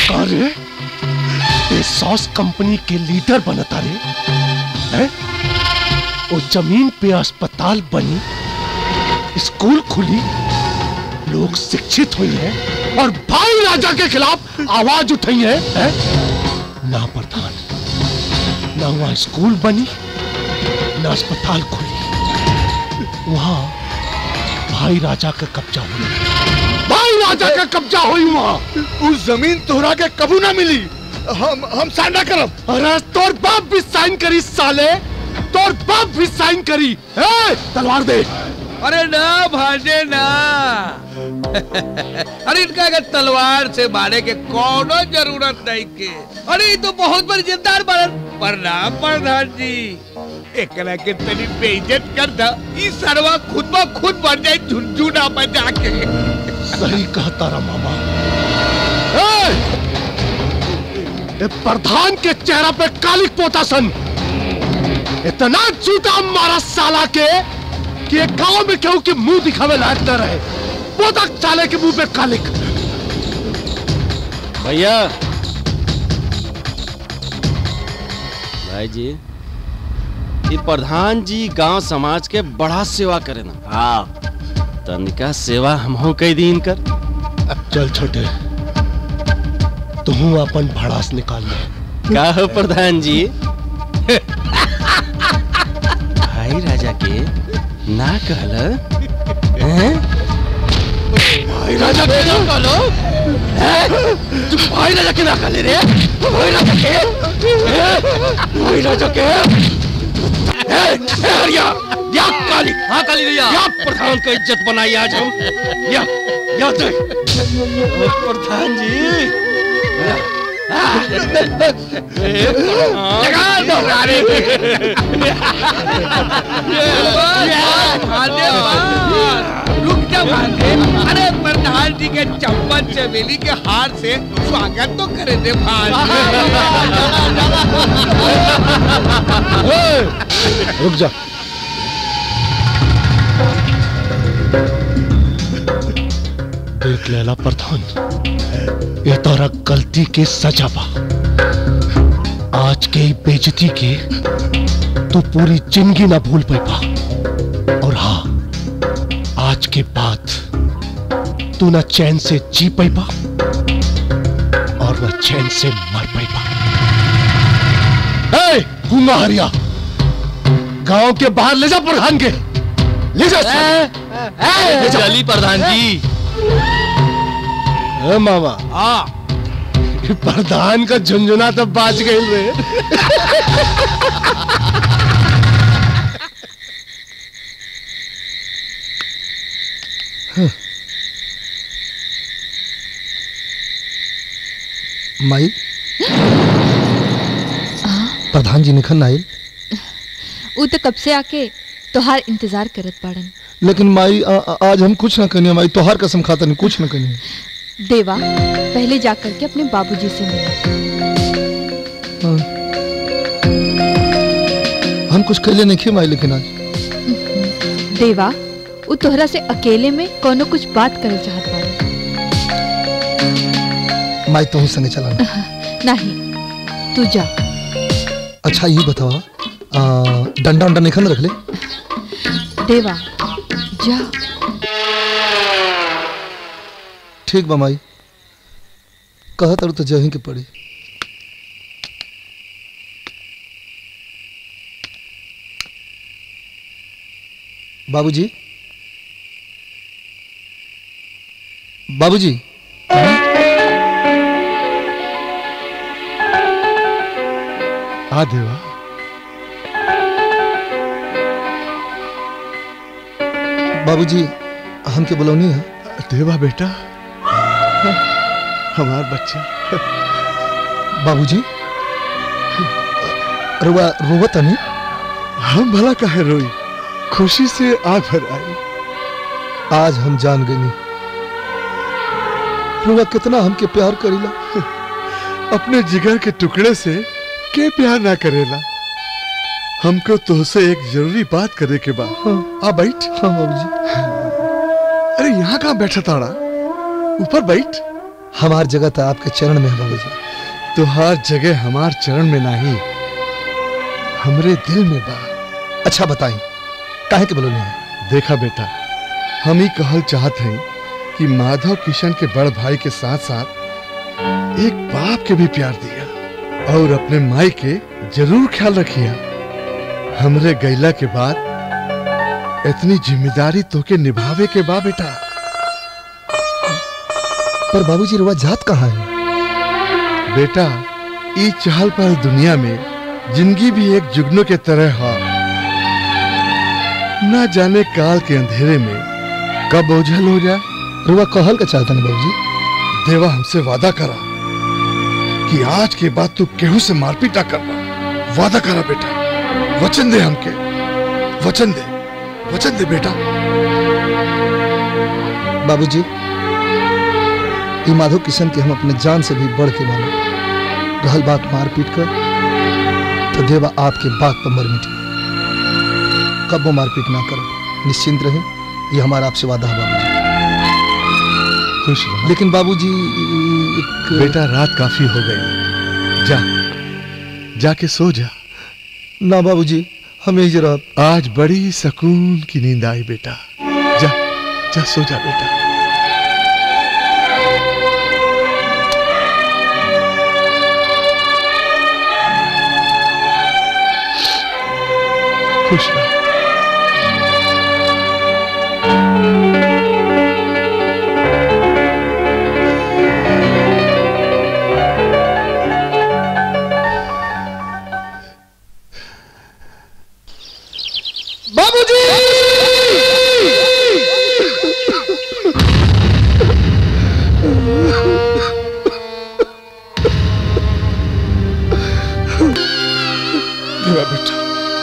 अरे ये sauce company के लीडर बनता रे हैं? वो जमीन पे अस्पताल बनी स्कूल खुली लोग शिक्षित हुई हैं और भाई राजा के खिलाफ आवाज उठाई है, हैं? ना प्रधान ना वहां स्कूल बनी ना अस्पताल खुली वहां भाई राजा का कब्जा हुआ भाई राजा का कब्जा हुई वहां उस जमीन तोहरा के कबू ना मिली हम हम साइन ना करब अरे तोर बाप भी साइन करी साले तोर बाप भी साइन करी ए, तलवार दे अरे ना भाजे ना अरे इनका अगर तलवार से मारे के कोनो जरूरत नहीं के अरे ये तो बहुत बड़ी जिद्दार बड़न प्रणाम प्रधान जी एकरा के तनी बेइज्जत कर दा ई सरवा खुद ब खुद मर जाए झुनझुना बजा के सही कहता रहा मामा ए, ये प्रधान के चेहरा पे कालिक पोता सन इतना जूता मारा साला के कि एक गांव में केहू के मुंह दिखावे लायक न रहे पोता साले के मुंह पे कालिक भैया भाई जी ये प्रधान जी गांव समाज के बड़ा सेवा करे ना हाँ तनिका सेवा हमहू कई दिन कर चल छोटे तू अपन भड़ास निकाल ले का हो प्रधान जी भाई राजा के ना कहल हैं? भाई राजा के ना कहलो हैं? तू भाई राजा के ना कहले रे भाई राजा के हैं? भाई राजा के ए, ए, हरिया या काली हाँ काली भैया या प्रधान का इज्जत बनाई आज हम या या दे प्रधान जी लगा दो गाड़ी भांजे रुक जा भांजे अरे प्रधान जी के चम्मच चमेली के हार से स्वागत तो करे दे रुक जा देख लेला प्रधान ये तोरा गलती के सजा बा आज के ई बेजती के तू पूरी जिंदगी ना भूल पाएगा और हाँ आज के बाद तू ना चैन से जी पाएगा और ना चैन से मर पाएगा ए, गूंगा हरिया गांव के बाहर ले जा प्रधान के ले जा ले जा चली प्रधान जी ए, मामा हाँ ये प्रधान का झुंझुना तो बाज गई रे माई प्रधान जी निखन आयल ऊ तो कब से आके तोहार इंतजार करत बाड़न लेकिन माई आ, आ, आज हम कुछ ना कनिए माई तोहार कसम खाता नहीं कुछ ना कनिए देवा पहले जाकर के अपने बाबूजी से मिला हाँ। हम कुछ कहले नहीं किए माई लेकिन आज देवा ऊ तोहरा से अकेले में कोनो कुछ बात करे चाहत बाड़न माई तो संगे चला नहीं तू जा अच्छा ये बतावा आ, डंडा उंडा निखन रख ले देवा जा ठीक बा माई कह तारू तो जही के पड़ी बाबूजी बाबूजी आ देवा बाबूजी हमके बुलौनी है देवा बेटा हमार बच्चा बाबूजी रुआ रोवत नहीं हम भला काहे रोई खुशी से आ भर आई आज हम जान गई रुआ कितना हमके प्यार करीला अपने जिगर के टुकड़े से के प्यार ना करेला हमको तुझसे एक जरूरी बात करे के बा आ बैठ हाँ बाबूजी अरे यहाँ कहाँ बैठा ताड़ा ऊपर बैठ हमार जगह तो आपके चरण में है बाबूजी तुहार जगह हमार चरण में नहीं हमरे दिल में बा अच्छा बताई काहे के बोलोनी है देखा बेटा हम ही कहल चाहत हैं कि माधव किशन के बड़ भाई के साथ साथ एक बाप के भी प्यार दिया और अपने माई के जरूर ख्याल रखिया हमरे गैला के बाद इतनी जिम्मेदारी तोके निभावे के बा बेटा पर बाबूजी रुआ जात कहाँ है बेटा ई चहल पहल दुनिया में जिंदगी भी एक जुगनू के तरह है ना जाने काल के अंधेरे में कब ओझल हो जाए रुआ कहल का चाहता नहीं बाबूजी देवा हमसे वादा करा कि आज के बाद तू केहू से मारपीट ना करना वादा करा बेटा वचन दे हमके वचन दे वचन दे बेटा बाबूजी ये माधव किशन के हम अपने जान से भी बढ़ के मानो रहल बात मारपीट कर तो देवा आपके बात पर मर मिटी कब वो मारपीट ना करो निश्चिंत रहे ये हमारा आपसे वादा है बाबूजी खुश रहो लेकिन बाबूजी एक बेटा रात काफी हो गई जा जाके सो जा ना बाबूजी हम यही जरा आज बड़ी सुकून की नींद आई बेटा जा जा सो जा बेटा खुश रहो देवा बेटा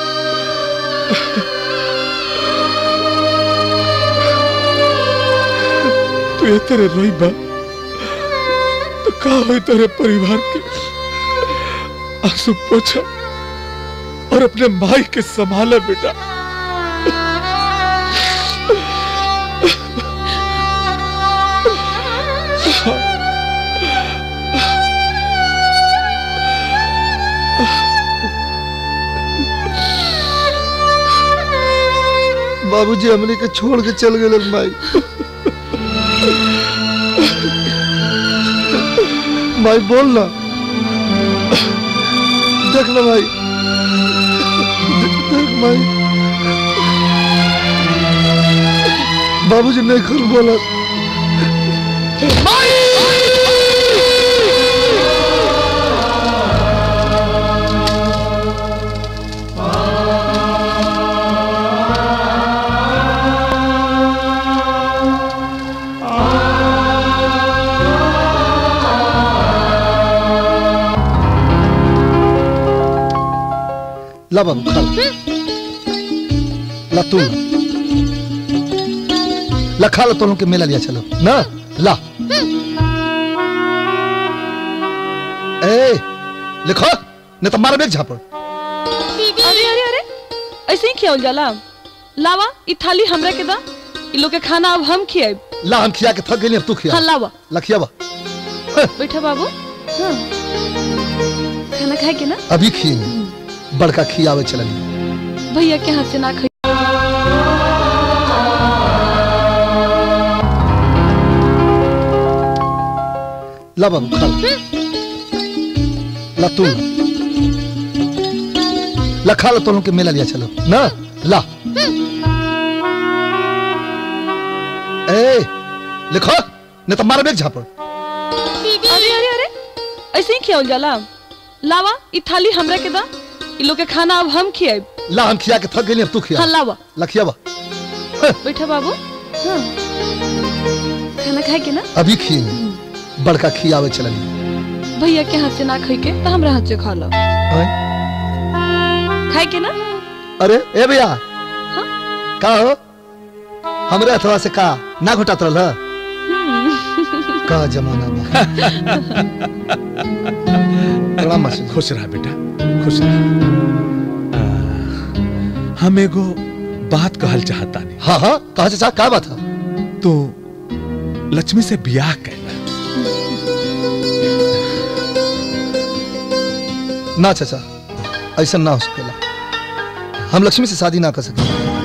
तू ये तेरे रोई बा तो का हो तेरे परिवार के आंसू पोछा और अपने माई के संभाला बेटा बाबूजी हमने के छोड़ के चल गए माई माई बोल ना देख ना भाई देख माई बाबूजी नहीं खुद बोला ला बाबू खा ला। ला तू ला ला खा ला तो के मेला लिया चलो ना ला ए लिखो नहीं तो मारा बेग झापड़ अरे अरे अरे ऐसे ही खियावल जाला लावा ई थाली हमरा के दा ई लोग के खाना अब हम खियाब ला हम खिया के थक गई अब तू खिया हाँ लावा ला खिया बा बैठा बाबू हाँ खाना खाए के ना अभी खिए बड़का खियावे चलन भैया के हाथ से ना खाई ला बाबू खा ला। ला तू ला ला खा ला तो के मेला लिया चलो ना ला ए लिखो नहीं तो मारा बेग झापड़ अरे अरे अरे ऐसे ही खियावल जाला लावा ई थाली हमरा के दा ई लोग के खाना अब हम खियाब ला हम खिया के थक गई अब तू खिया हाँ लावा ला खिया बा बैठा बाबू हाँ खाना खाए के ना अभी खिए बड़का खियावे चलन भैया के हाथ से ना खाई के तो हमरा हाथ से खा लो खाए के ना अरे ए भैया का हो हमरे अथवा से का ना घुटात रहल ह? का जमाना बा प्रणाम मासी खुश रहा बेटा खुश रहा आ, हम एगो बात कहल चाहता नहीं हाँ हाँ कहा चाचा का बात है तू लक्ष्मी से बियाह कैला ना चाचा ऐसा ना हो सकेला हम लक्ष्मी से शादी ना कर सके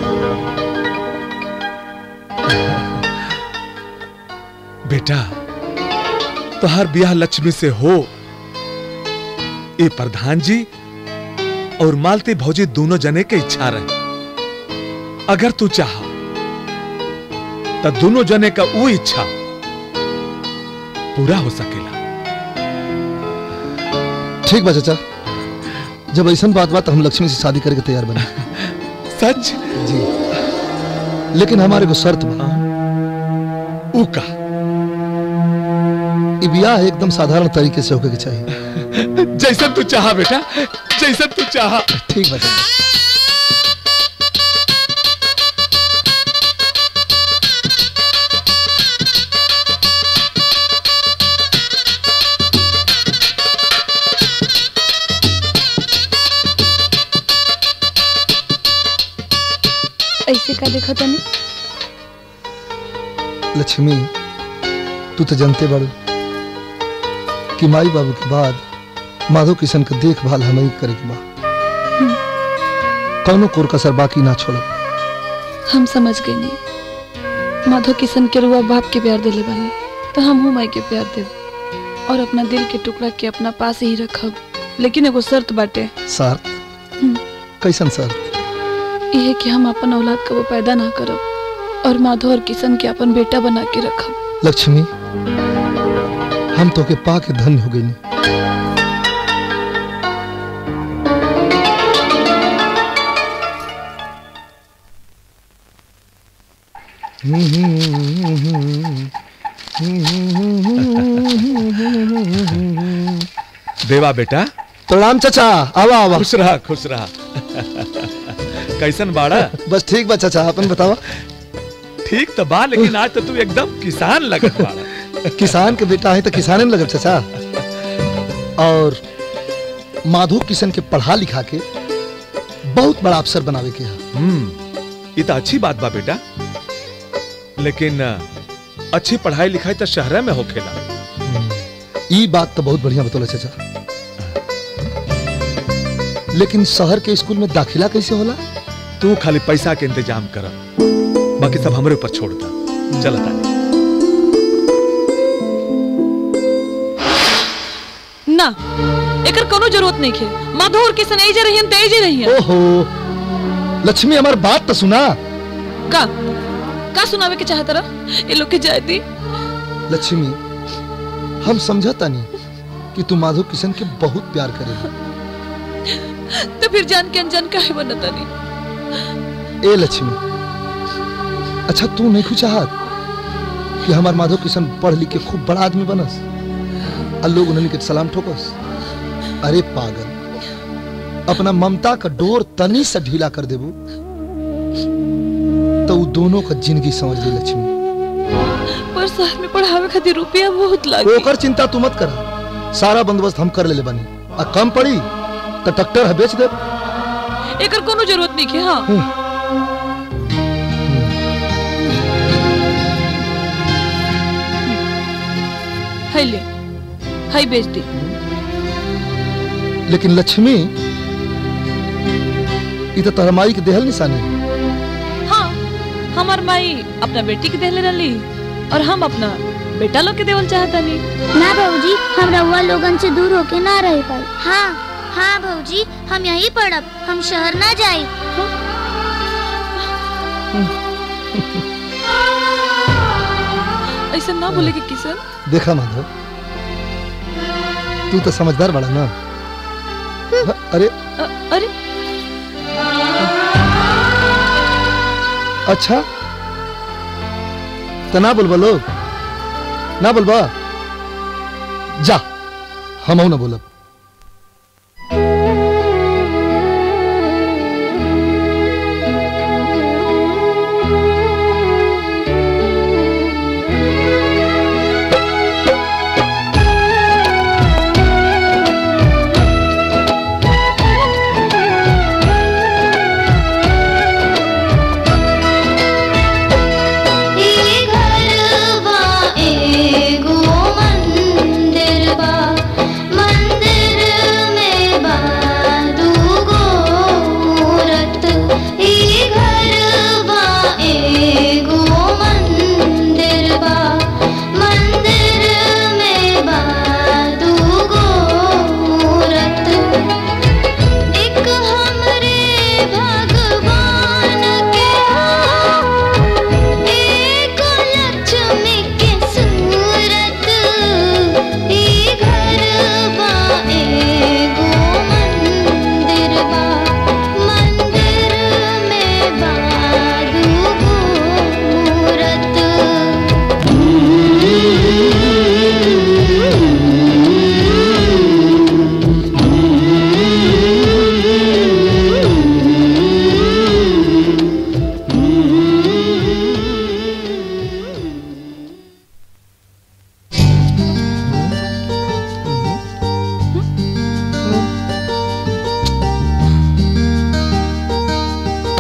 बेटा तोहार ब्याह लक्ष्मी से हो ए प्रधान जी और मालती भौजी दोनों जने के इच्छा रहे अगर तू चाह तो दोनों जने का वो इच्छा पूरा हो सकेला ठीक बा चाचा जब ऐसा बात बात हम लक्ष्मी से शादी करके तैयार बने सच जी लेकिन हमारे को शर्त बा ऊ का ई ब्याह एकदम साधारण तरीके से होके के चाहिए जैसा तू चाह बेटा जैसा तू चाह ठीक बा चाचा ऐसे का देखा तनी लक्ष्मी तू तो जानते बाड़ू कि माई बाबू के बाद माधव किशन के देखभाल हमें ही करे के बा कौनो कोर कसर बाकी ना छोड़ हम समझ गए नहीं माधव किशन के रुआ बाप के प्यार दिले बानी तो हम हूँ माई के प्यार देव और अपना दिल के टुकड़ा के अपना पास ही रखब लेकिन एगो शर्त बाटे शर्त हम्म। कैसन शर्त यह कि हम अपन औलाद कबो पैदा ना करब और माधव और किशन के अपन बेटा बना के रखब लक्ष्मी हम तो के पा के धन्य हो गई देवा बेटा प्रणाम चाचा आवा आवा खुश रहा खुश रहा कैसन बाड़ा बस ठीक बा चाचा अपन बतावा ठीक तो बा लेकिन आज तो तू एकदम किसान लगत बाड़ा किसान के बेटा है तो किसाने में लगब चाचा और माधव किशन के पढ़ा लिखा के बहुत बड़ा अफसर बनावे के है हम्म ये तो अच्छी बात बा बेटा लेकिन अ, अच्छी पढ़ाई लिखाई तो शहर में होखेला ई बात तो बहुत बढ़िया बतौले चाचा लेकिन शहर के स्कूल में दाखिला कैसे होला तू खाली पैसा के इंतजाम कर बाकी सब हमरे ऊपर छोड़ दा चल तानी ना एकर कोनो जरूरत नहीं है माधव और किशन एजे रहियन ते एजे रहियन ओहो लक्ष्मी हमार बात तो सुना का का सुनावे के चाहत रहा ये लोग के जाए दी लक्ष्मी हम समझता नहीं कि तू माधव किशन के बहुत प्यार करेगी तो फिर जान के अनजान काहे बनता नहीं ए लक्ष्मी अच्छा तू नहीं कुछ चाहत कि हमार माधव किशन पढ़ लिख के खूब बड़ा आदमी बनस और लोग उन्हें के सलाम ठोकस अरे पागल अपना ममता का डोर तनी से ढीला कर देबू तो वो दोनों का जिंदगी समझ ले लक्ष्मी पर शहर में पढ़ावे खातिर रुपया बहुत लागी ओकर चिंता तू मत करा सारा बंदोबस्त हम कर ले बनी आ कम पड़ी तो ट्रैक्टर है बेच दे एकर कोनो जरूरत नहीं है हाँ है ले है बेच दी लेकिन लक्ष्मी ये तो तोहर माई के देहल निशानी है। हाँ हमार माई अपना बेटी के देले रही और हम अपना बेटा लोग के देवल चाहता नहीं ना भौजी हम रउआ लोगन से दूर होके ना रह पाए हाँ हाँ भौजी हम यहीं पढ़ब हम शहर ना जाए ऐसा ना बोले कि किशन देखा माधव तू तो समझदार बड़ा ना अरे अ- अरे अच्छा तो ना बोलबा लोग ना बोलबा जा हम ना बोलब ई घरवा एगो मंदिर बा मंदिर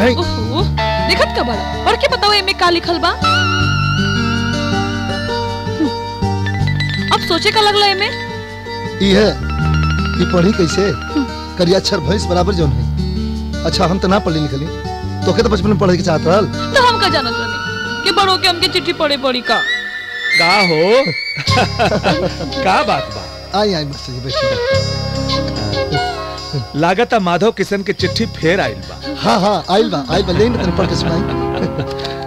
नहीं ओहो, देखत का बड़ा पढ़ के बताओ एमे का लिखल बा हम्म, अब सोचे का लगला एमे ई है ई पढ़ी कैसे करिया अक्षर भैंस बराबर जौन है अच्छा हम तो ना पढ़ी लिखली तो के तो बचपन में पढ़े के चाहत रहल तो हम का जानत रही कि बड़ों के हमके चिट्ठी पढ़े पड़ी का का हो का बात बा आई आई मास्टर जी बैठिए लागत माधव किशन के चिट्ठी फेर आइल बा हाँ हाँ आइल बा आइल बा लेन तने पढ़ के सुनाई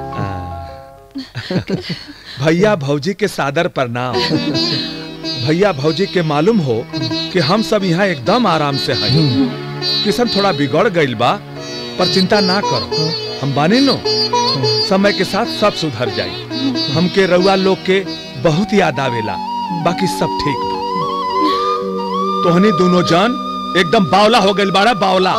भैया भौजी के सादर प्रणाम भैया भौजी के मालूम हो कि हम सब यहाँ एकदम आराम से हैं किशन थोड़ा बिगड़ गइल बा पर चिंता ना करो हम बानी नो समय के साथ सब सुधर जाई हमके रउआ लोग के बहुत याद आवेला बाकी सब ठीक बा तोहनी दोनों जन एकदम बावला हो गइल बाड़ा बावला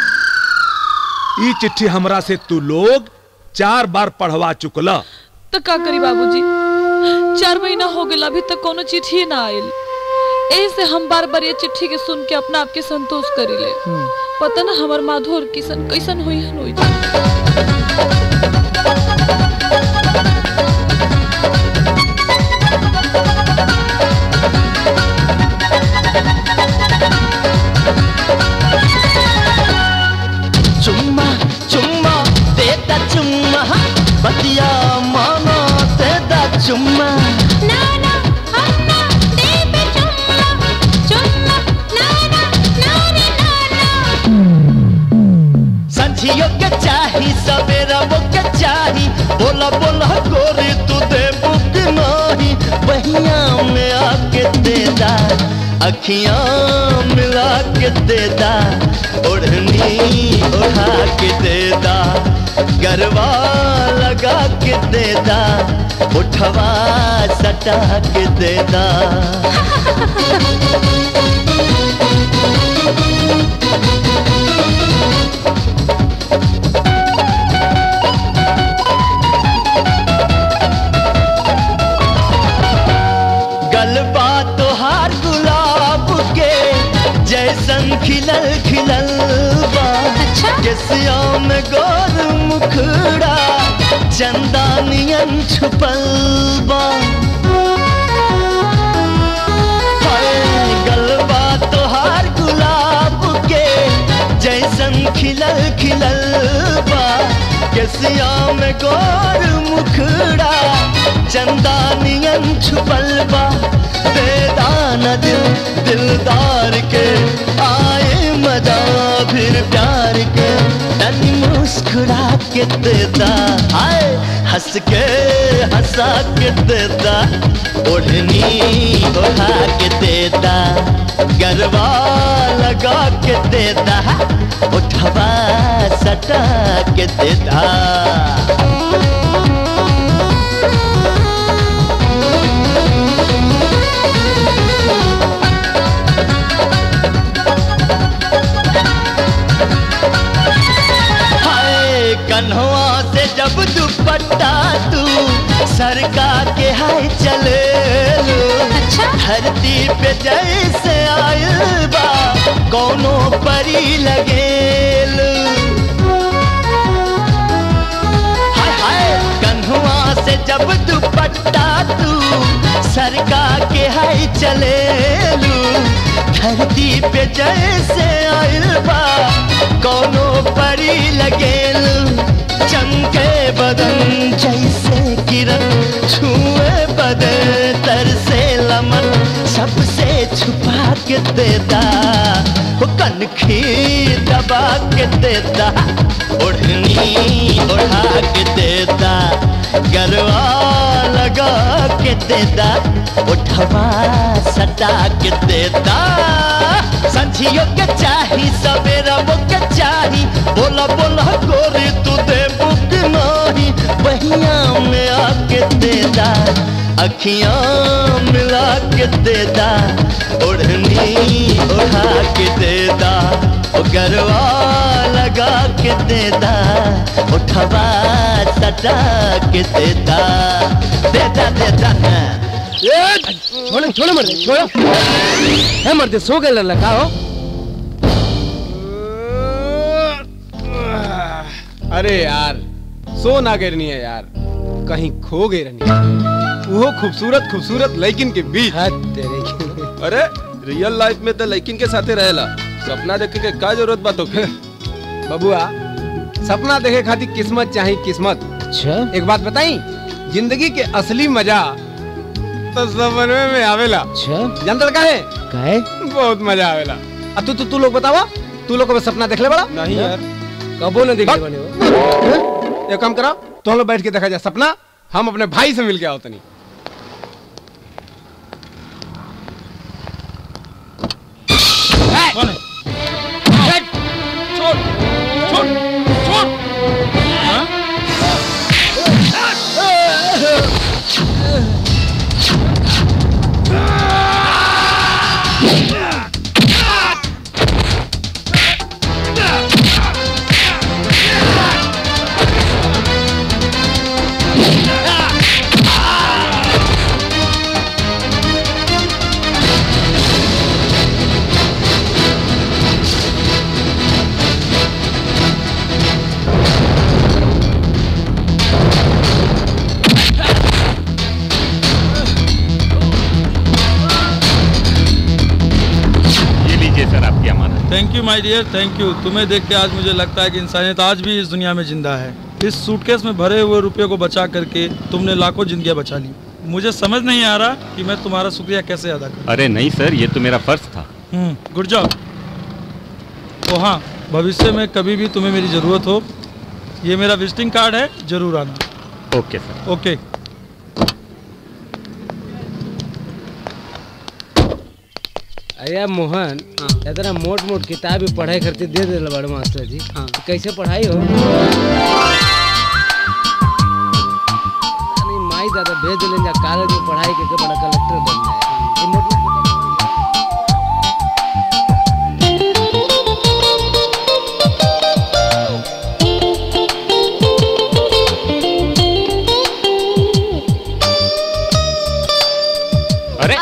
ई चिट्ठी हमरा से तू लोग चार बार पढ़वा चुकला तो का करी बाबूजी चार महीना हो गया अभी तक कोनो चिट्ठी ना आइल एही से हम बार बार ये चिट्ठी के सुन के अपना आप के संतोष करी ले पता ना हमार माधो और किशन कैसन होई हन होई जाए चुम्मा चुम्मा देता चुम्मा बतिया मानो देता चुम्मा नाना अन्ना देवे चुम्मा चुम्मा नाना नानी नाना संझियो के चाही सवेरा वो के चाही बोला बोला गोरी तू दे बुक नाही बहिया में आके देदा अखियां मिला के देदा ओढ़नी ओढ़ा के देदा गरबा लगा के देदा उठवा सटा के देदा गलबा तोहार गुलाब के जैसन खिलल खिलल बा केसिया में गोर मुखड़ा चंदानियन छुपल बा हाय, गलबा तोहार गुलाब के जैसन खिलल खिलल बा केसिया में गोर मुखड़ा चंदानियन छुपल बा बेदाना दिल दिलदार के आए मजा फिर प्यार के तनी मुस्कुरा के देता आए हंस के हंसा के देता ओढ़नी ओढ़ा के देता गरबा लगा के देता उठवा सटा के देता हाय कन्हवा से जब दुपट्टा तू सरका के हाय चले अच्छा धरती पे जैसे आयल बा कोनो परी लगेल हाय हाय कन्हवा से जब दुपट्टा तू सरका के हाय चले धरती पे जैसे आयल बा कोनो परी लगेल चमके बदन जैसे किरण छुए बदन तरसे लमन सबसे छुपा के देता वो कनखी दबा के देता ओढ़नी ओढ़ा के देता गरवा लगा के देता उठवा सटा के देता संझियो के चाही सवेरा वो के चाही बोला बोला गोरी तू दे बुक नाही बहिया में आके देदा अखियां मिला के देदा ओढ़नी ओढ़ा के देदा ओ गरवा लगा के देदा उठवा सटा के देदा देदा देदा ना छोड़ो छोड़ो मर्दे छोड़ो है मर्दे सो गए लल्ला का हो अरे यार सो ना गिरनी है यार कहीं खो गई रहनी है। वो खूबसूरत खूबसूरत लेकिन के बीच अरे रियल लाइफ में तो लड़किन के साथे रहेला सपना देखे के का जरूरत बात होके बबुआ सपना देखे खातिर किस्मत चाहिए किस्मत अच्छा एक बात बताई जिंदगी के असली मजा तो सपने में आवेला अच्छा जानता का है काहे बहुत मजा आवेला आ तू तू तू लोग बतावा तू लोग कभी सपना देख ले बड़ा नहीं यार कबो न देखे बने हो एक काम करो तो हम लोग बैठ के देखा जाए सपना हम अपने भाई से मिल के आओ तनी कौन है छोड़ छोड़ छोड़ हाँ? ये लीजिए सर आपकी अमानत thank you my dear thank you तुम्हें देख के आज मुझे लगता है कि इंसानियत आज भी इस दुनिया में जिंदा है इस सूटकेस में भरे हुए रुपये को बचा करके तुमने लाखों जिंदगियां बचा ली मुझे समझ नहीं आ रहा कि मैं तुम्हारा शुक्रिया कैसे अदा करूं अरे नहीं सर ये तो मेरा फर्ज था हम्म गुड जॉब तो हाँ भविष्य में कभी भी तुम्हें मेरी ज़रूरत हो ये मेरा विजिटिंग कार्ड है जरूर आना ओके सर ओके अरे मोहन इतना मोट मोट किताब पढ़ाई करते दे दे बड़ मास्टर जी हाँ। कैसे पढ़ाई हो नहीं माई दादा भेज दिले जा कॉलेज में पढ़ाई के बड़ा कलेक्टर बन जाए ये मोट मोट अरे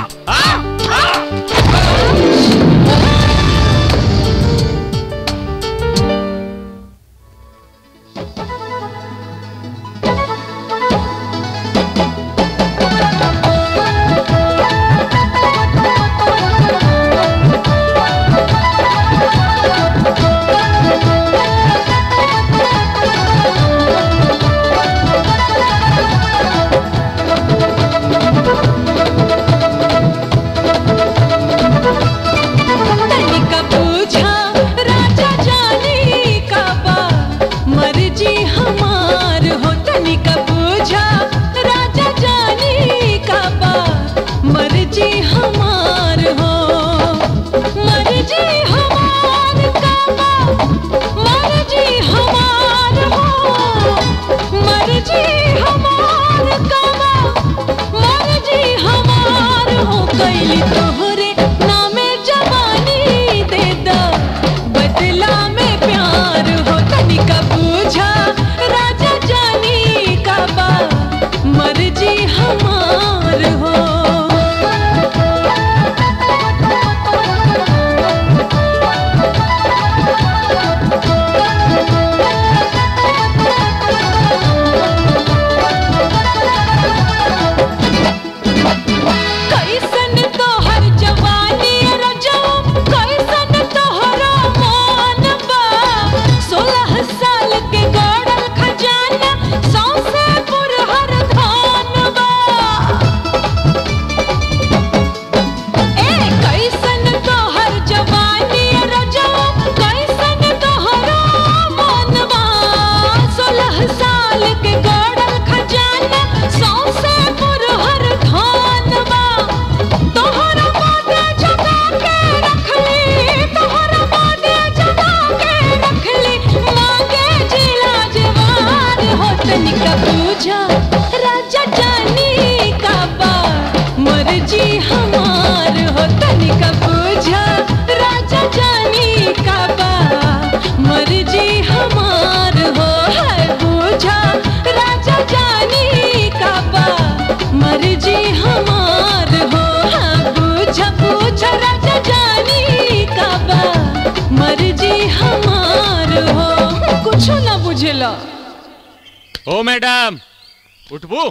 तनिका पूछा राजा जाने का बा मर्जी हमार हो तनिका पूछा राजा जाने का बा मर्जी हमार हो मर्जी हमार का बा मर्जी हमार हो मर्जी हमार का बा मर्जी हमार हो कैली तोहरे नामे जवानी दे दा बदला में प्यार हो तनिका पूछा राजा जानी का बा मर्जी हमार हो कैसन तोहर जवानी रजो कैसन तोहरा मान बा सोलह साल के गड़ल खजाना सौसे पुरहर धान बा ए कैसन तोहर जवानी रजो कैसन तोहरा मान बा सोलह साल के गड़ल खजाना सौसे पुरहर धान बा तोहरा बादे जगा के रखली तोहरा बादे जगा के रखली मांगे जिला जवान हो तनिका पूछा राजा जानी का बा मर्जी हमार हो तनिका पूछा राजा जानी का बा मर्जी हमार हो है पूछा राजा जानी का बा मर्जी हमार हो हाँ पूछा पूछा राजा जानी का बा मर्जी हमार हो कुछ ना बुझे चला ओ मैडम उठबू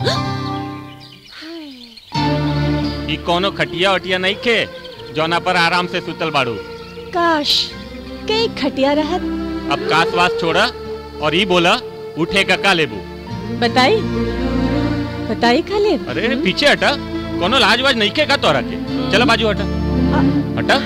ई कोनो खटिया वटिया नहीं खे जौना पर आराम से सुतल बाड़ू काश कई खटिया रहत अब कास वास छोड़ा और ई बोला उठे का का लेबू बताई बताई खाली अरे पीछे हटा कोनो लाज वाज नहीं खे का तोरा के चला बाजू हटा हटा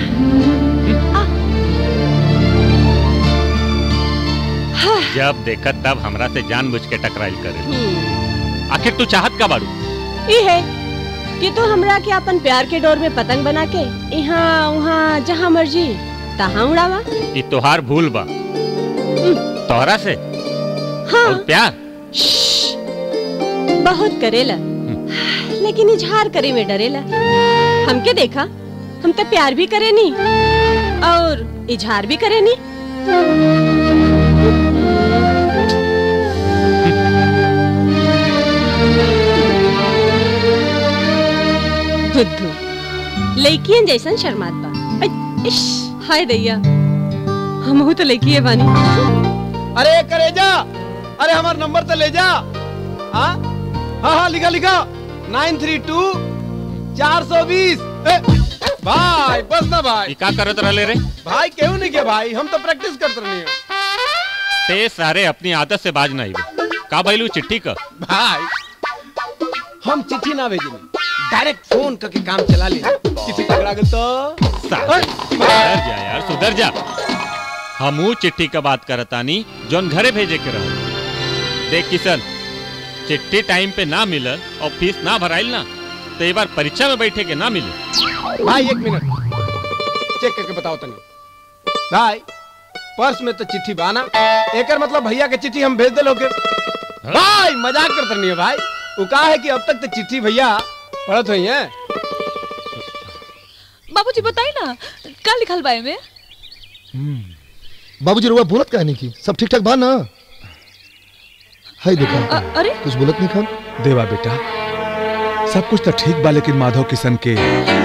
जब देखत तब हमरा से जानबूझ के टकराइल करे आखिर तू चाहत का बाड़ू ई है कि तू हमरा के अपन प्यार के डोर में पतंग बना के यहाँ वहाँ जहाँ मर्जी तहाँ उड़ावा ई तोहार भूल बा तोहरा से हाँ और प्यार बहुत करेला लेकिन इजहार करे में डरेला हमके देखा हम तो प्यार भी करे नी और इजहार भी करे नी बुद्धू लड़कियन जैसन शर्मात बा ऐ, इश, हाय दैया हमहू तो लड़की बानी अरे करे जा अरे हमार नंबर तो ले जा हाँ हाँ हाँ लिखा लिखा नाइन थ्री टू चार सौ बीस भाई बस ना भाई ई का करत रहले रे भाई क्यों नहीं किया भाई हम तो प्रैक्टिस करते रहे हैं ते सारे अपनी आदत से बाज नहीं बे का भइलू चिट्ठी का भाई हम चिट्ठी ना भेजे डायरेक्ट फोन करके काम चला ले किसी पकड़ा गल तो सुधर जा यार सुधर जा हमू चिट्ठी का बात करतानी जोन घरे भेजे के रहो देख किशन चिट्ठी टाइम पे ना मिलल और फीस ना भराइल ना तो एक बार परीक्षा में बैठे के ना मिले भाई एक मिनट चेक करके बताओ तनी भाई पर्स में तो चिट्ठी बाना एकर मतलब भैया के चिट्ठी हम भेज दे लोगे भाई मजाक करते नहीं है भाई वो कहा है कि अब तक तो चिट्ठी भैया पढ़त हुई है बाबूजी बताई ना का लिखल बा में बाबूजी रुआ बोलत काहे नहीं की सब ठीक ठाक बा ना हाय देखा अ- अरे कुछ बोलत नहीं खान देवा बेटा सब कुछ तो ठीक बा लेकिन माधव किशन के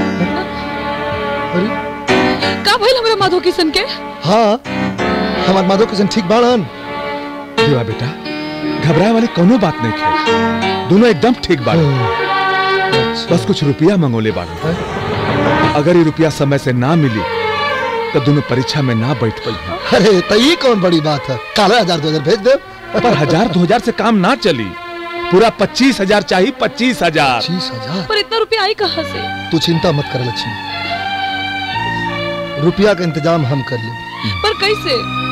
का भइल हमरा माधव किशन के हाँ हमार माधव किशन ठीक बाड़न देवा बेटा घबराए वाली कोनो बात नहीं है दोनों एकदम ठीक बाड़े बस कुछ रुपया मंगोले बाड़े अगर ये रुपया समय से ना मिली तो दोनों परीक्षा में ना बैठ पाई अरे तो ये कौन बड़ी बात है काला हजार दो हजार भेज दे पर हजार दो हजार से काम ना चली पूरा पच्चीस हजार चाहिए पच्चीस हजार पच्चीस हजार पर इतना रुपया आई कहाँ से तू चिंता मत कर लक्ष्मी रुपया का इंतजाम हम कर ले पर कैसे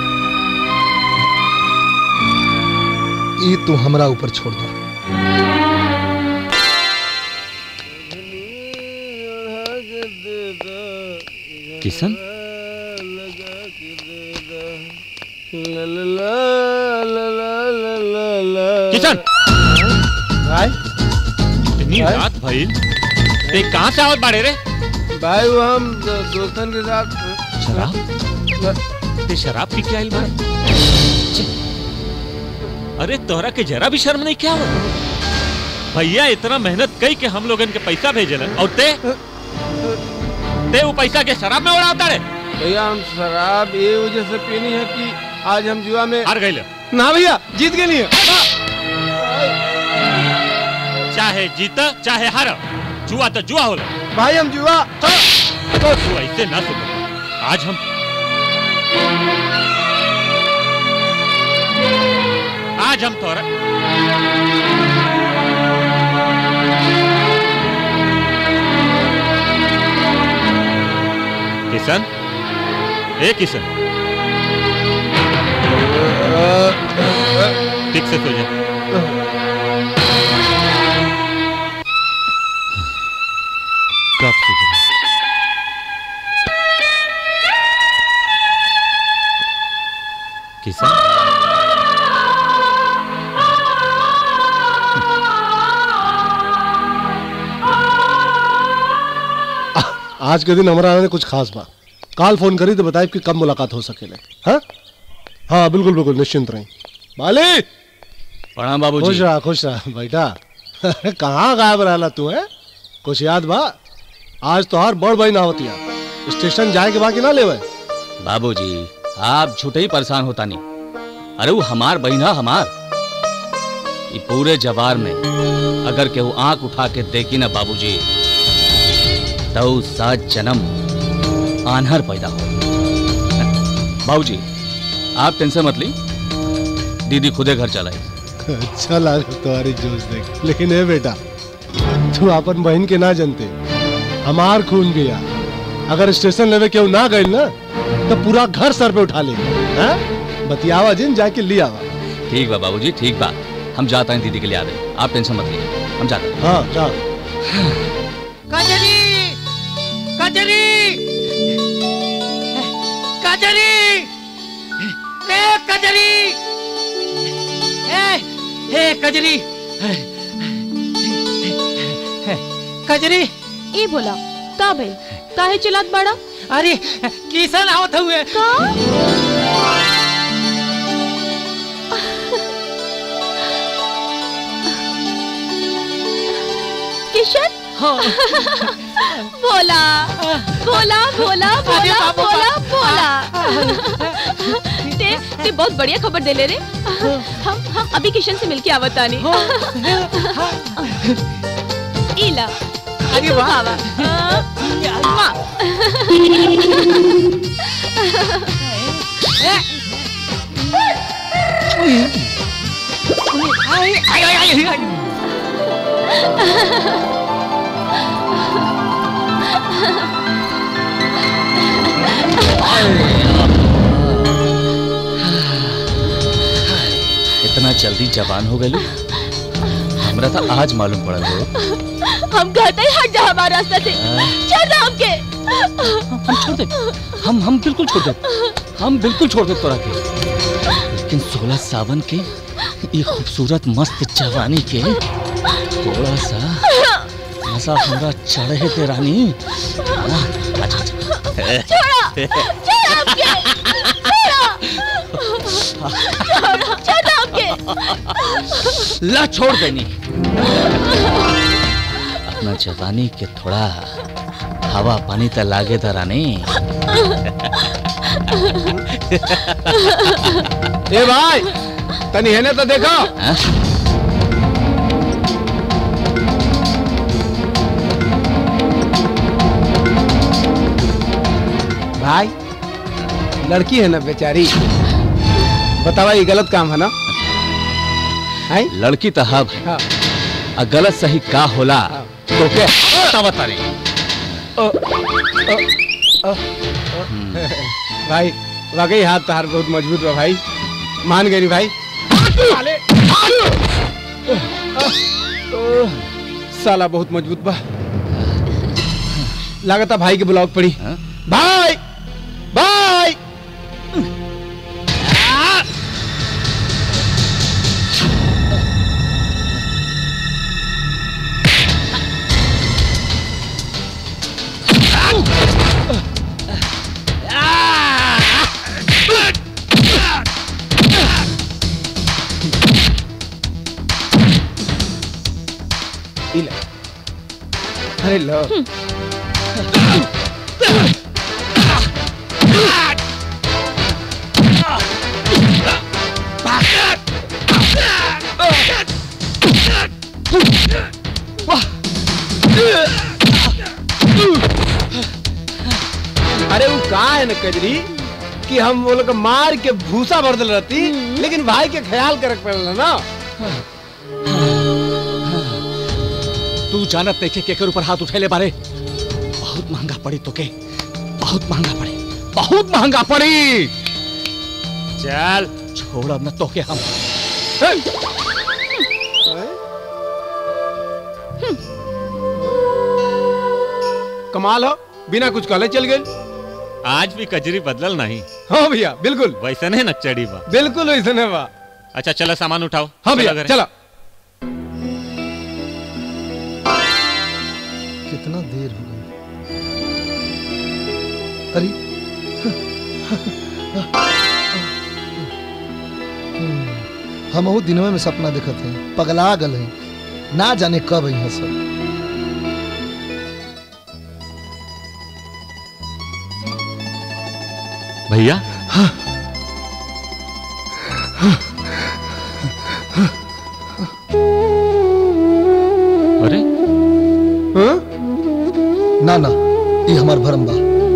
ये तू हमरा ऊपर छोड़ दो किशन किशन भाई इतनी भाई? रात भइल ते कहां से आवत बाड़े रे भाई वो हम दो- दोस्तन के साथ शराब ते शराब पी के आइल बाड़े छे। अरे तोहरा के जरा भी शर्म नहीं क्या हो भैया इतना मेहनत कई के हम लोगन के पैसा भेजल और ते ते वो पैसा के शराब में उड़ावता रे भैया हम शराब ये वजह से पीनी है कि आज हम जुआ में हार गए ना भैया जीत गए नहीं चाहे जीता चाहे हार जुआ तो जुआ होला भाई हम जुआ तो तू ऐसे ना सुन आज हम आज हम तोरा किशन ए किशन ठीक से सो जा कब सुधरे किशन आज के दिन हमारा आने कुछ खास बा काल फोन करी तो बताए कि कब मुलाकात हो सके हाँ हाँ बिल्कुल बिल्कुल निश्चिंत रही माली प्रणाम बाबूजी। खुश रहा खुश रहा बेटा कहाँ गायब रहला तू है कुछ याद बा आज तो हर बड़ भाई ना होती स्टेशन जाए के बाकी ना लेवे बाबूजी आप झूठे ही परेशान होता नहीं अरे वो हमार बहिना हमार ये पूरे जवार में अगर केहू आंख उठा के देखी ना बाबूजी तो सात जन्म आन्हर पैदा हो बाबूजी आप टेंशन मत ली दीदी खुदे घर चलाई अच्छा लगा तुम्हारी जोश देख लेकिन ए बेटा तू अपन बहन के ना जानते हमार खून भी आ अगर स्टेशन लेवे केहू ना गइल ना तो पूरा घर सर पे उठा ले हैं? बतियावा जिन जाके ले आवा ठीक बा बाबूजी ठीक बा हम जाते हैं दीदी के लिए आ रहे आप टेंशन मत लीजिए हम जाते हैं हाँ जा कजरी कजरी कजरी ए कजरी ए ए कजरी कजरी ई बोला का भइल काहे चिल्लात बड़ा अरे किसन आवत हुए किशन बोला बोला बोला बोला बोला बोला ते ते बहुत बढ़िया खबर दे ले रे हम हम अभी किशन से मिलके आवत आनी इला अरे वाह। वाह आई आई आई आई इतना जल्दी जवान हो गए हमरा तो आज मालूम पड़ल हो हम कहते हैं हट जा हमारे रास्ते से छोड़ दे हमके हम छोड़ दे हम हम बिल्कुल छोड़ दे हम बिल्कुल छोड़ दे तोरा के लेकिन सोलह सावन के ये खूबसूरत मस्त जवानी के थोड़ा सा मजा हमरा चढ़े दे रानी हाँ, अच्छा अच्छा छोड़ो छोड़ो हमके छोड़ो छोड़ो छोड़ो हमके ला छोड़ देनी अपना जवानी के थोड़ा हवा पानी तो लागे था रानी ए भाई तनी हेने तो देखो भाई लड़की है ना बेचारी बतावा ये गलत काम है ना है लड़की तो हब हाँ। आ गलत सही का होला तो के बतावत तारी भाई वाकई हाथ तहार बहुत मजबूत बा भाई मान गई भाई साला बहुत मजबूत बा लागता भाई के बुलाव पड़ी भाई भाई इला अरे लो अरे वो कहा है ना कजरी कि हम वो लोग मार के भूसा भर दिल रहती लेकिन भाई के ख्याल करक पड़ल ना तू जानत नहीं के केकर ऊपर हाथ उठेले बारे बहुत महंगा पड़ी तो के बहुत महंगा पड़ी बहुत महंगा पड़ी चल छोड़ अब न तो के हम कमाल हो बिना कुछ कहले चल गए आज भी कजरी बदलल नहीं हाँ भैया बिल्कुल वैसे नहीं नक्चड़ी बा बिल्कुल वैसे नहीं बा अच्छा चलो सामान उठाओ हाँ भैया घरे। चलो कितना देर हो गई अरे हम वो दिनों में सपना देखत हैं पगला गल हैं ना जाने कब यहाँ सब भैया अरे ना ना ये हमार भरम बा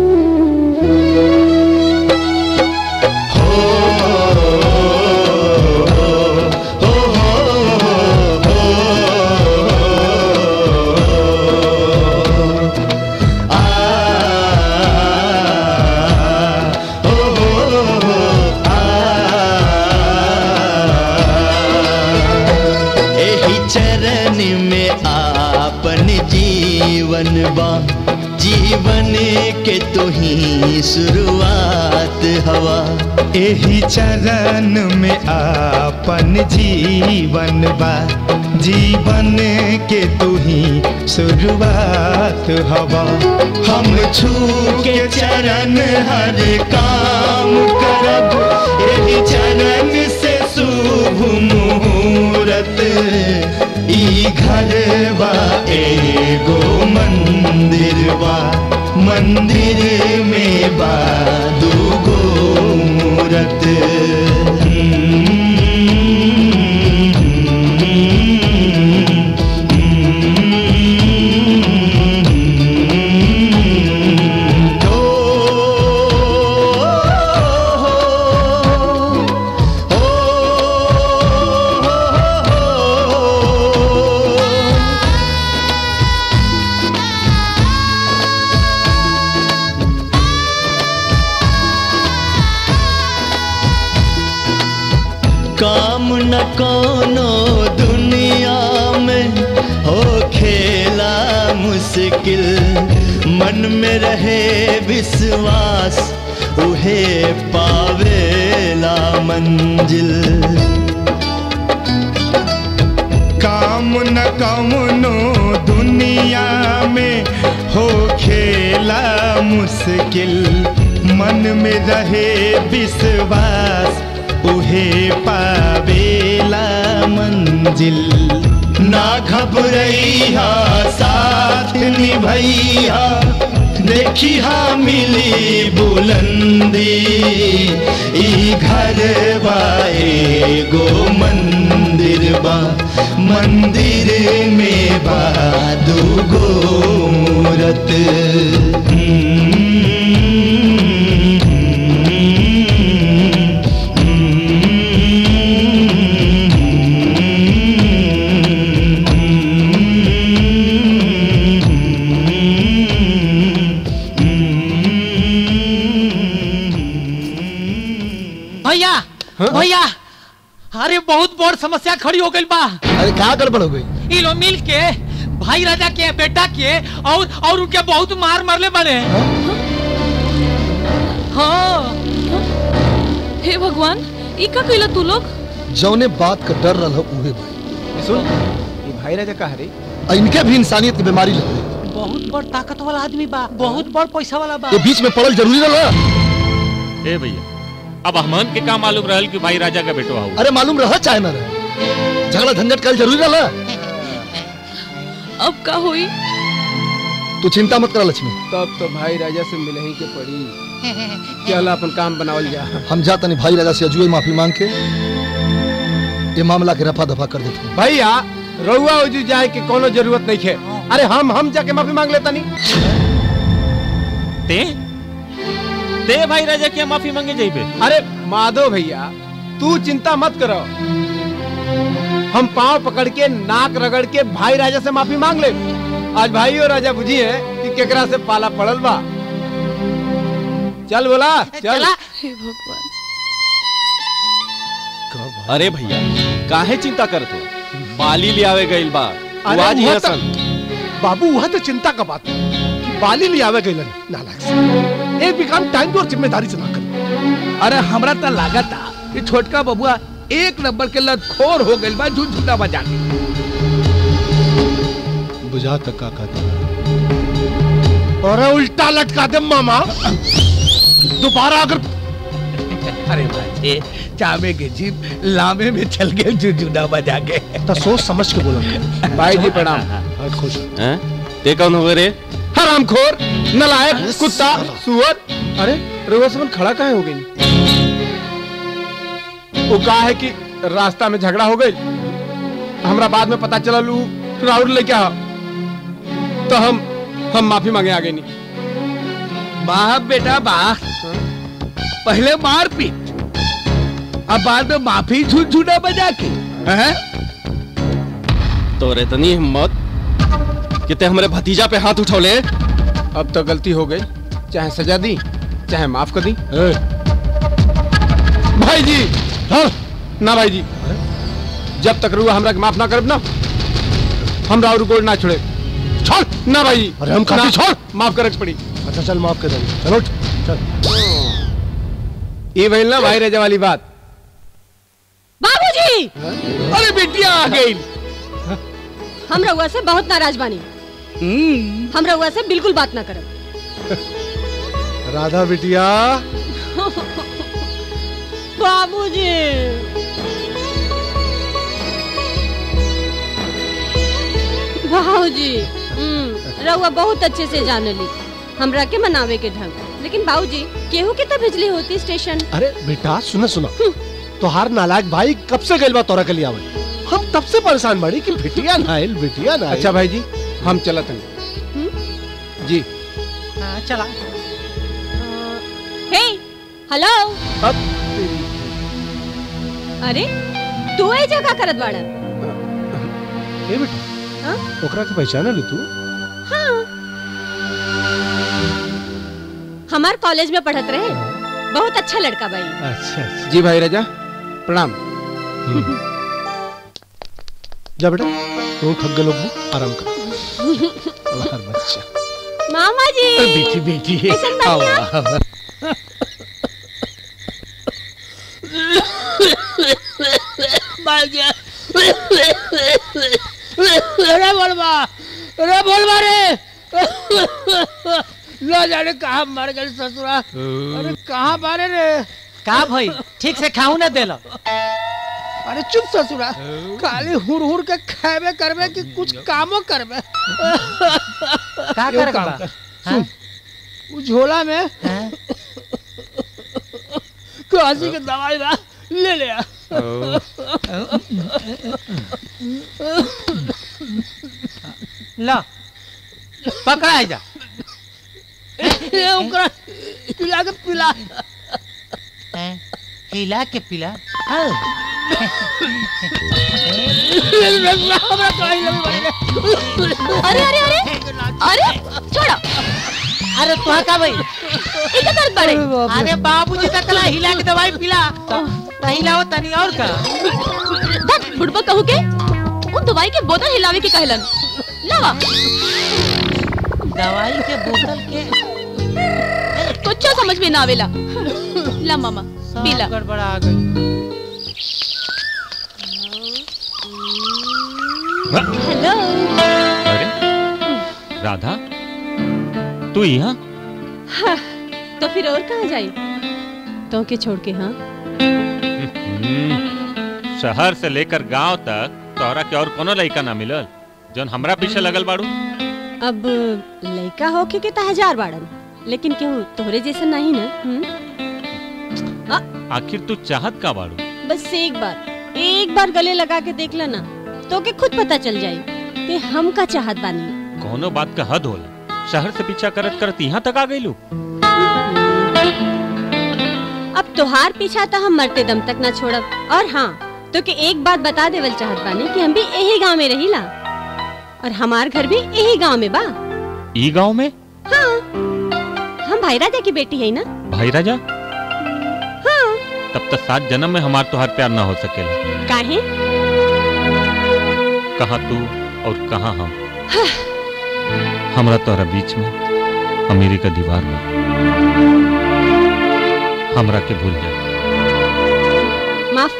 एही चरण में आपन जीवन बा जीवन के तो ही शुरुआत हवा एही चरण में आपन जीवन बा जीवन के तू ही शुरुआत हवा हम छू के चरण हर काम करब एही चरण से शुभ मुहूर्त ई घर बा एगो मंदिर बा मंदिर में बा दूगो मूरत काम न कोनो दुनिया में हो खेला मुश्किल मन में रहे विश्वास उहे पावेला मंजिल काम न कमनो दुनिया में हो खेला मुश्किल मन में रहे विश्वास उहे पावेला मंजिल ना घबरैया साथ निभैया देखी हाँ मिली बुलंदी ई घर बा एगो मंदिर बा मंदिर में बा दूगो मूरत भैया भैया अरे बहुत बड़ समस्या खड़ी हो गई बा अरे क्या गड़बड़ हो गई ई लोग मिल के भाई राजा के बेटा के और और उनके बहुत मार मरले बने हाँ हे भगवान ई का कइला तू लोग जौने बात का डर रहा उहे भाई सुन ये भाई राजा का हरे आ इनके भी इंसानियत की बीमारी लग गई बहुत बड़ ताकत वाला आदमी बा बहुत बड़ पैसा वाला बा ये बीच में पड़ल जरूरी रहा ए भैया अब हमन के का मालूम रहल कि भाई राजा का बेटो आऊ अरे मालूम रहा चाहे ना रहे झगड़ा झंझट कल जरूरी रहा अब का हुई तू चिंता मत करा लक्ष्मी तब तो भाई राजा से मिले ही के पड़ी चल अपन काम बनावल जा हम जाता नहीं भाई राजा से अजुए माफी मांग के ये मामला के रफा दफा कर देते हैं भैया रउआ उजू जाए के कोनो जरूरत नहीं है अरे हम हम जाके माफी मांग लेता नहीं ते ते भाई राजा की माफी मांगे जाइबे अरे माधव भैया तू चिंता मत करो हम पांव पकड़ के नाक रगड़ के भाई राजा से माफी मांग ले आज भाई और राजा बुझी है कि केकरा से पाला पड़ल बा चल बोला चल हे भगवान अरे भैया काहे चिंता करत हो बाली ले आवे गइल बा तू अरे आज वहाँ यहाँ तो- सन बाबू वह तो चिंता का बात है कि बाली ले आवे गइलन नालायक से एक भी काम टाइम पे और जिम्मेदारी से ना कर अरे हमरा त लागता कि छोटका बबुआ एक नंबर के लतखोर हो गइल बा झुझुना बजा के बुझा तक का कहता अरे उल्टा लटका दे मामा दोबारा अगर अरे बाजे चामे के जीप लामे में चल गए झुझुना बजा के तो सोच समझ के बोला भाई जी प्रणाम खुश हैं ते कौन हो रे हरामखोर नलायक कुत्ता सुअर अरे रउआ समन खड़ा काहे हो गई वो कहा है कि रास्ता में झगड़ा हो गई हमरा बाद में पता चला लू राउर लेके आ तो हम हम माफी मांगे आगे नहीं वाह बेटा वाह पहले मार पीट अब बाद में माफी झूठ झूठा बजा के हैं? तो इतनी हिम्मत कि ते हमरे भतीजा पे हाथ उठौले अब तो गलती हो गई चाहे सजा दी चाहे माफ कर दी भाई जी हाँ ना भाई जी जब तक रुआ हमरा के माफ ना करब ना हम राउर गोल ना छोड़े छोड़ ना भाई जी अरे हम काफी ना, छोड़। माफ करे के पड़ी अच्छा चल माफ कर देंगे चलो उठ, चल ये भइल ना भाई रजा वाली बात बाबूजी अरे बिटिया आ गई हम रउआ से बहुत नाराज बानी हम रउआ से बिल्कुल बात ना करब राधा बिटिया बाबूजी बाबूजी हम्म, रउआ बहुत अच्छे से जानली हमरा के मनावे के ढंग लेकिन बाबूजी केहू के तो भेजली होती स्टेशन अरे बेटा सुना सुना तोहार नालायक भाई कब से गइल बा तोरा के लिए आवे हम तब से परेशान बाड़ी कि बिटिया ना आइल बिटिया ना आइल। अच्छा भाई जी हम चलत हैं जी हाँ, चला हे हेलो अरे तू ए जगह करत बाड़ा ए बेटा हाँ? ओकरा के पहचान ले तू हाँ हमार कॉलेज में पढ़त रहे बहुत अच्छा लड़का भाई अच्छा अच्छा जी भाई रजा प्रणाम जा बेटा तू थक गए लोग आराम कर हर बच्चा मामा जी बेटी बेटी कैसन बानी आप? आवा, आवा। अरे बोलबा अरे बोलबा रे न जाने कहा मर गए ससुरा अरे कहाँ मारे रे का भाई ठीक से खाऊ ना देलो अरे चुप ससुरा खाली हुर हुर के खाबे करबे कि कुछ कामो करबे का एगो करे काम बा? कर, सुन उ झोला में काशी के दवाई बा ले ले आ। लो पकड़ा है जा ये ओकरा पिला के पिला हैं? हिला के पिला हमरा कहीं लग अरे अरे अरे अरे छोड़ो अरे तुहा का भाई इधर दर्द बड़े अरे बाबूजी तक कला हिला के दवाई पिला तो हिलाओ तनी और का धत बुढ़बा कहू के उन दवाई के बोतल हिलावे के कहलन लावा दवाई के बोतल के कुछ समझ में ना आवेला ला मामा पीला गड़बड़ा आ गई हेलो अरे राधा तू यहाँ हाँ, तो फिर और कहाँ जाई तो के छोड़ के हाँ हम्म, शहर से लेकर गांव तक तोहरा के और कोनो लड़का ना मिलल जौन हमरा पीछे लगल बाड़ू अब लड़का होके के तो हजार बाड़न लेकिन केहू तोहरे जैसा नहीं ना हम्म? आखिर तू चाहत का बाड़ू बस एक बार एक बार गले लगा के देख लेना तो के खुद पता चल जाई कि हम का चाहत बानी कोनो बात का हद होला शहर से पीछा करत करत यहाँ तक आ गईलू अब तोहार पीछा तो हम मरते दम तक ना छोड़ब और हाँ तो के एक बात बता देवल चाहत बानी कि हम भी यही गांव में रहीला और हमार घर भी यही गांव में बा ई गांव में हाँ हम भाई राजा की बेटी है ना भाई राजा हाँ तब तक सात जन्म में हमार तोहार प्यार ना हो सकेला काहे कहाँ तू और कहाँ हम हमरा तोहरा बीच में अमेरी का दीवार में हमरा के भूल जा माफ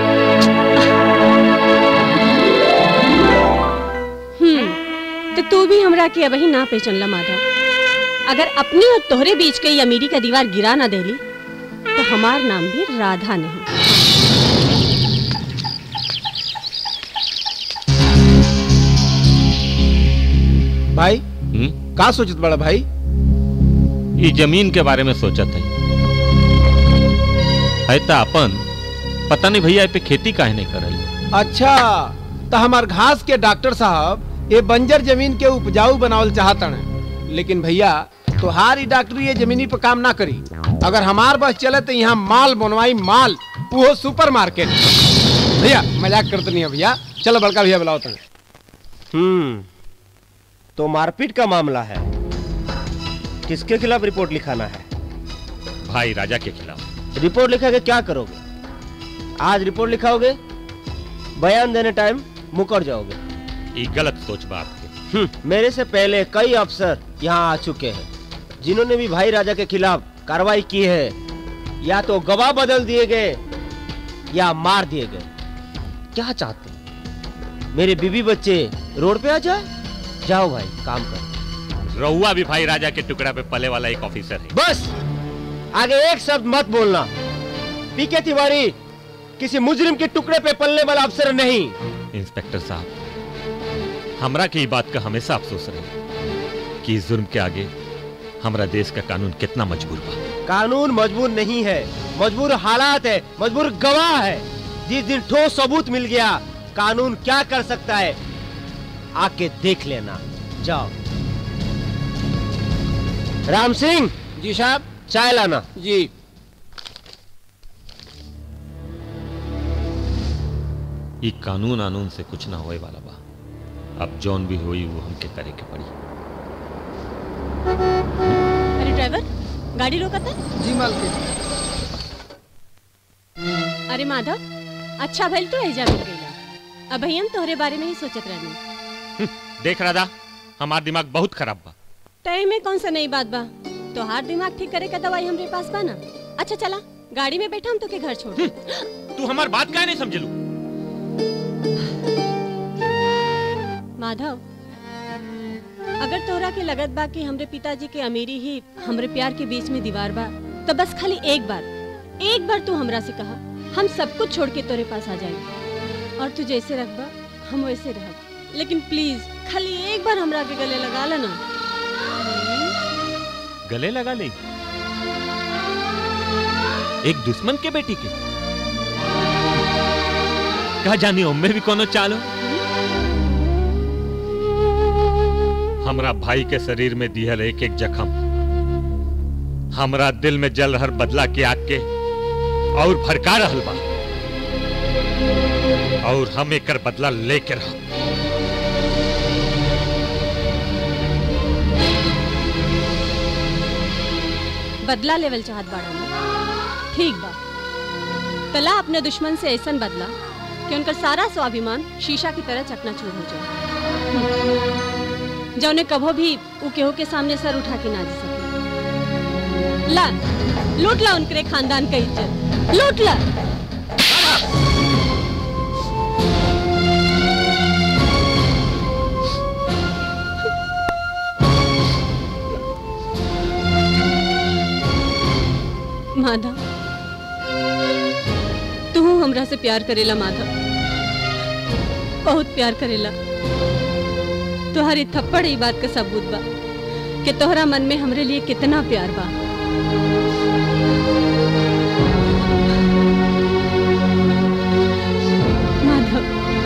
हम्म तो तू भी हमरा के अबही ना पहचानला माधव अगर अपनी और तोहरे बीच के ये अमीरी का दीवार गिरा ना देली तो हमार नाम भी राधा नहीं भाई हम्म? का सोचत बड़ा भाई ई जमीन के बारे में सोचत है है त अपन पता नहीं भैया ए पे खेती काहे नहीं करल अच्छा तो हमार घास के डॉक्टर साहब ये बंजर जमीन के उपजाऊ बनावल चाहतन लेकिन भैया तोहार ई डॉक्टरी ये जमीनी पे काम ना करी अगर हमार बस चले तो यहाँ माल बनवाई माल वो सुपर मार्केट भैया मजाक करते नहीं है भैया चलो बड़का भैया बुलाओ तने हम्म तो मारपीट का मामला है किसके खिलाफ रिपोर्ट लिखाना है भाई राजा के खिलाफ रिपोर्ट लिखा के क्या करोगे आज रिपोर्ट लिखाओगे बयान देने टाइम मुकर जाओगे ये गलत सोच बात है हम्म, मेरे से पहले कई अफसर यहाँ आ चुके हैं जिन्होंने भी भाई राजा के खिलाफ कार्रवाई की है या तो गवाह बदल दिए गए या मार दिए गए क्या चाहते हैं मेरे बीबी बच्चे रोड पे आ जाए जाओ भाई काम करो रहुआ भी भाई राजा के टुकड़ा पे पले वाला एक ऑफिसर है बस आगे एक शब्द मत बोलना पीके तिवारी किसी मुजरिम के टुकड़े पे पलने वाला अफसर नहीं इंस्पेक्टर साहब हमरा के ये बात का हमेशा अफसोस रहे कि इस जुर्म के आगे हमारा देश का कानून कितना मजबूर बा कानून मजबूर नहीं है मजबूर हालात है मजबूर गवाह है जिस दिन ठोस सबूत मिल गया कानून क्या कर सकता है आके देख लेना जाओ राम सिंह जी साहब चाय लाना जी ये कानून आनून से कुछ ना होए वाला बा अब जौन भी हुई वो हमके करे के पड़ी अरे ड्राइवर गाड़ी रोका था जी मालकिन अरे माधव अच्छा भइल तो एजा मिल गईला अब हम तोहरे बारे में ही सोचत रहनी देख राधा हमार दिमाग बहुत खराब बा तय में कौन सा नई बात बा तोहार दिमाग ठीक करे का दवाई हमरे पास बा ना अच्छा चला गाड़ी में बैठा हम तो के घर छोड़ दें। तू हमार बात काहे नहीं समझलू माधव अगर तोहरा के लगत बा कि हमरे पिताजी के अमीरी ही हमरे प्यार के बीच में दीवार बा तो बस खाली एक बार एक बार तू हमरा से कहा हम सब कुछ छोड़ के तोरे पास आ जाएंगे और तू जैसे रखबा हम वैसे रहब लेकिन प्लीज खाली एक बार हमरा के गले लगा लेना गले लगा ले एक दुश्मन के बेटी के कहा जानी उम्मे भी कोनो चालो हमरा भाई के शरीर में दिहल एक एक जख्म हमरा दिल में जल रहल बदला के आग के और भड़का रहल बा और हम एकर बदला लेके रह बदला लेवल चाहत बाड़ा ना ठीक बा तला अपने दुश्मन से ऐसन बदला कि उनका सारा स्वाभिमान शीशा की तरह चकनाचूर हो जाए जौने कभो भी उ केहू के सामने सर उठा के ना जी सके ला लूट ला उनके खानदान का इज्जत लूट ला माधव तू हमरा से प्यार करेला माधव बहुत प्यार करेला तुम्हारी थप्पड़ ई बात का सबूत बा कि तोहरा मन में हमरे लिए कितना प्यार बा माधव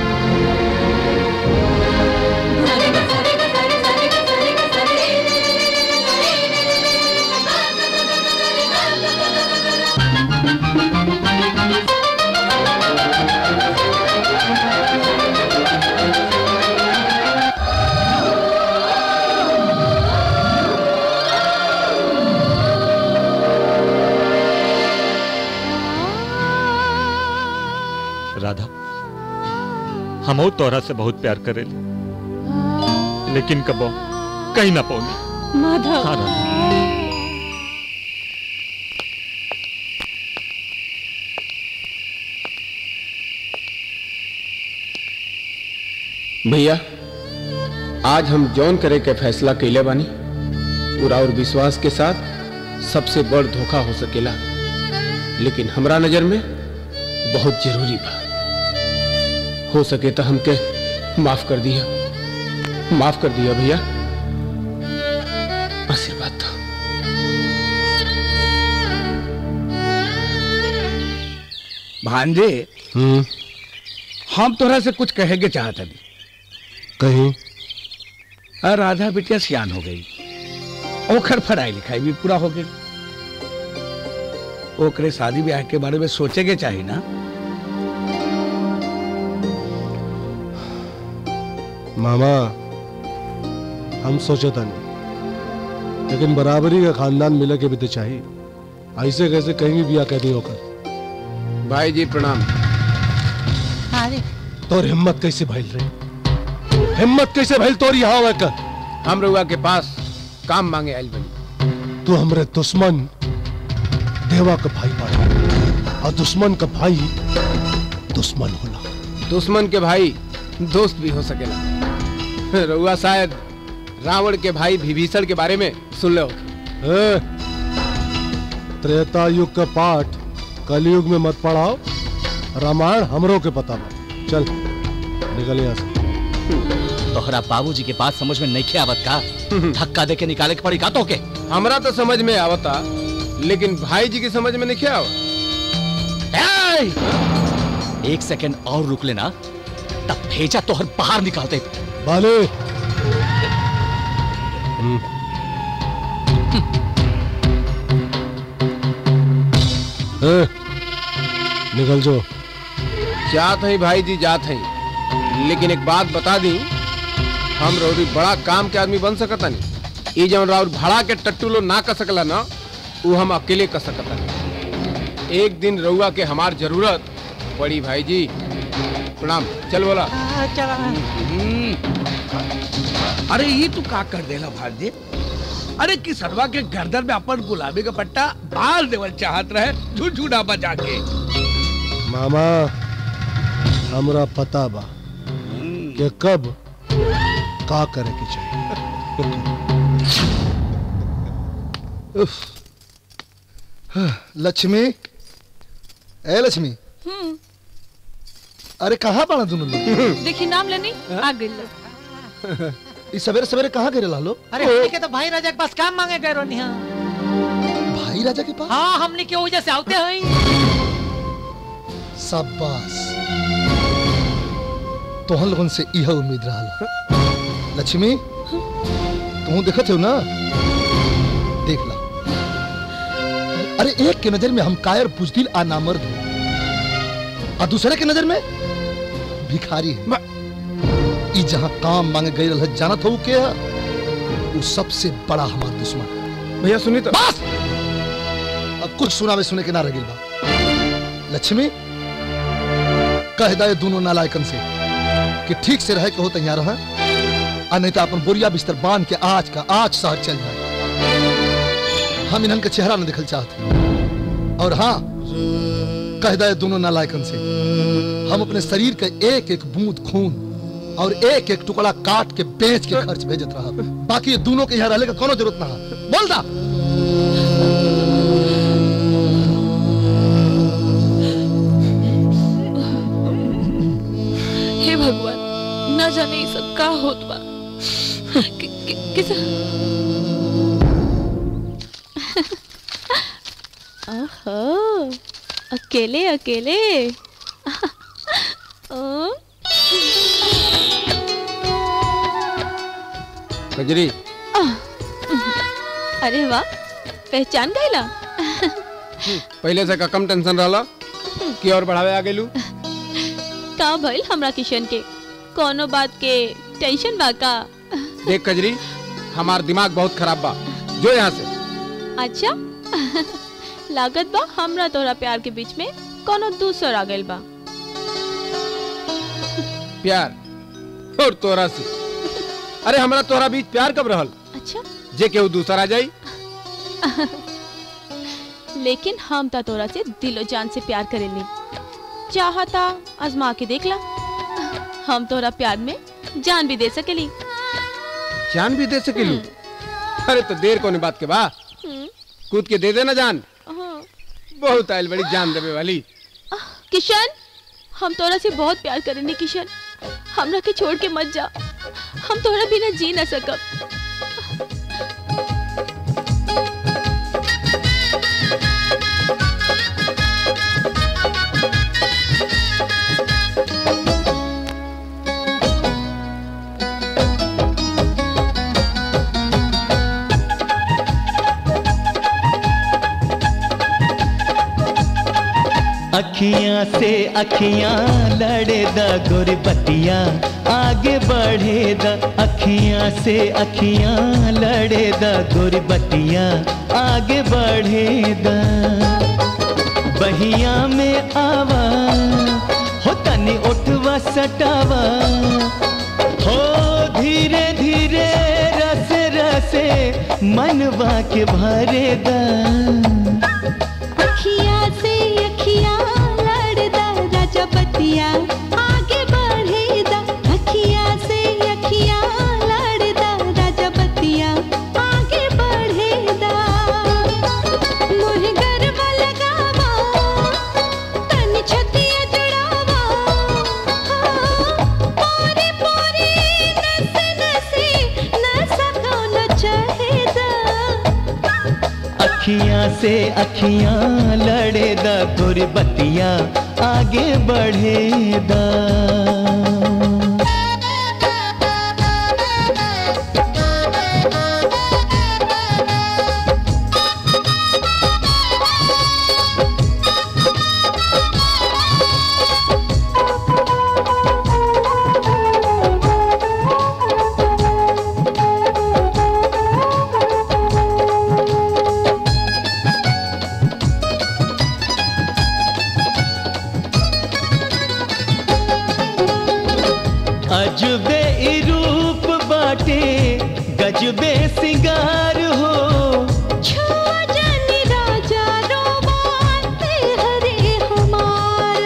राधा हम तोहरा से बहुत प्यार करे लेकिन कबो कहीं ना पौनी माधव हाँ राधा भैया आज हम जौन करे के फैसला कैले बानी पूरा और विश्वास के साथ सबसे बड़ धोखा हो सकेला लेकिन हमरा नजर में बहुत जरूरी बा हो सके तो हमके माफ कर दिया माफ कर दिया भैया आशीर्वाद दो भांजे हम तोरा से कुछ कहे के चाहत हनी कहीं आ राधा बिटिया सियान हो गई ओखर पढ़ाई लिखाई भी पूरा हो गई ओकरे शादी ब्याह के बारे में सोचे के चाहिए ना मामा हम सोचे था नहीं लेकिन बराबरी का खानदान मिले के भी तो चाहिए ऐसे कैसे कहीं भी बिया कैदी होकर भाई जी प्रणाम अरे तोर हिम्मत कैसे भइल रही हिम्मत कैसे भइल तोर यहाँ आवे कर हम रउआ के पास काम मांगे आइल बनी तू हमरे दुश्मन देवा का भाई पड़ा और दुश्मन का भाई दुश्मन होला दुश्मन के भाई दोस्त भी हो सकेला रउआ शायद रावण के भाई विभीषण के बारे में सुन लो ए, त्रेता युग का पाठ कलयुग में मत पढ़ाओ रामायण हमरों के पता बा चल निकल यहाँ से तोहरा बाबूजी के बात समझ में नहीं आवत का धक्का दे के निकाले के पड़ी का तो के हमरा तो समझ में आवता लेकिन भाई जी की समझ में नहीं क्या आवा एक सेकंड और रुक लेना तब भेजा तोहर बाहर निकालते बाले ए, निकल जो जात है भाई जी जात है लेकिन एक बात बता दी हम रौरी बड़ा काम के आदमी बन सकता नहीं ये जब राउर भाड़ा के टट्टू लो ना कर सकला ना वो हम अकेले कर सकता नहीं एक दिन रउआ के हमार जरूरत पड़ी भाई जी प्रणाम चल बोला चला अरे ये तू का कर देला भांजे अरे किसरवा के गर्दन में अपन गुलाबी का पट्टा बाल देवल चाहत रहे झुझुना बजा के मामा हमरा पता बा कि कब का करे के चाहिए उफ। लक्ष्मी ए लक्ष्मी हम्म अरे कहाँ पड़ा दोनों लोग देखी नाम लेनी आ गई लोग इस सवेरे सवेरे कहाँ गिरे लालो अरे हमनी के तो भाई राजा के पास काम मांगे गए रोनी हाँ भाई राजा के पास हाँ हमने के वजह से आते हैं शाबाश तोहन लोगन से यह उम्मीद रहा लक्ष्मी तू देखत हो ना देख ला अरे एक के नजर में हम कायर बुजदिल आ नामर्द हो और दूसरे के नजर में भिखारी है ई जहां काम मांगे गई रह जानत हो के है वो सबसे बड़ा हमार दुश्मन है भैया सुनी तो बस अब कुछ सुनावे सुने के ना रह बा लक्ष्मी कह दे दोनों नालायकन से कि ठीक से रहे के हो तैयार रह आ नहीं तो अपन बोरिया बिस्तर बांध के आज का आज शहर चल जाए हम इन्हन के चेहरा न देखल चाहते और हाँ कह दे दोनों नालायकन से हम अपने शरीर के एक एक बूंद खून और एक एक टुकड़ा काट के बेच के खर्च भेजत रहा बाकी ये दोनों के यहाँ रहने का कोनो जरूरत ना है बोल दा हे भगवान न जाने ये सब का होत बा कि, कि, किस ओहो अकेले अकेले ओ, कजरी आह, अरे वाह पहचान गईला पहले से का कम टेंशन रहला कि और बढ़ावे आ गेलू का भइल हमरा किशन के कोनो बात के टेंशन बा का देख कजरी हमार दिमाग बहुत खराब बा जो यहाँ से अच्छा लागत बा हमरा तोरा प्यार के बीच में कोनो दूसर आ गइल बा प्यार और तोरा से अरे हमरा तोरा बीच प्यार कब रहल अच्छा जे केहू दूसरा आ जाई लेकिन हम ता तोरा से दिलो जान से प्यार करेली चाहता आजमा के देख ला हम तोरा प्यार में जान भी दे सकेली जान भी दे सकेलू अरे तो देर कोनी बात के बा हम्म, कूद के दे देना जान हाँ। बहुत आयल बड़ी जान देवे वाली किशन हम तोरा से बहुत प्यार करेनी किशन हमरा के छोड़ के मत जा हम तोरा बिना जी ना सकब अखियां से अखियां लड़े द गोरी बतिया आगे बढ़े द अखियां से अखियां लड़े द गोरी बतिया आगे बढ़े द बहिया में आवा हो तनी उठवा सटावा हो धीरे धीरे रस रसे मनवा के भरे दा अखियाँ से अखियाँ लड़दा राजा बतिया आगे बढ़ेदा अखियाँ से अखियाँ लड़दा राजा बतिया आगे बढ़ेदा मोहे गरबा लगावा तन छतिया जुड़ावा हाँ, पोरे पोरे नस नसे नसा कौनो चाहेदा अखियां से अखियां लड़े दा गोरी बतिया आगे बढ़े दा अजबे ई रूप बाटे गजबे सिंगार हो छुआ जानी राजा रोमांते हरे हमार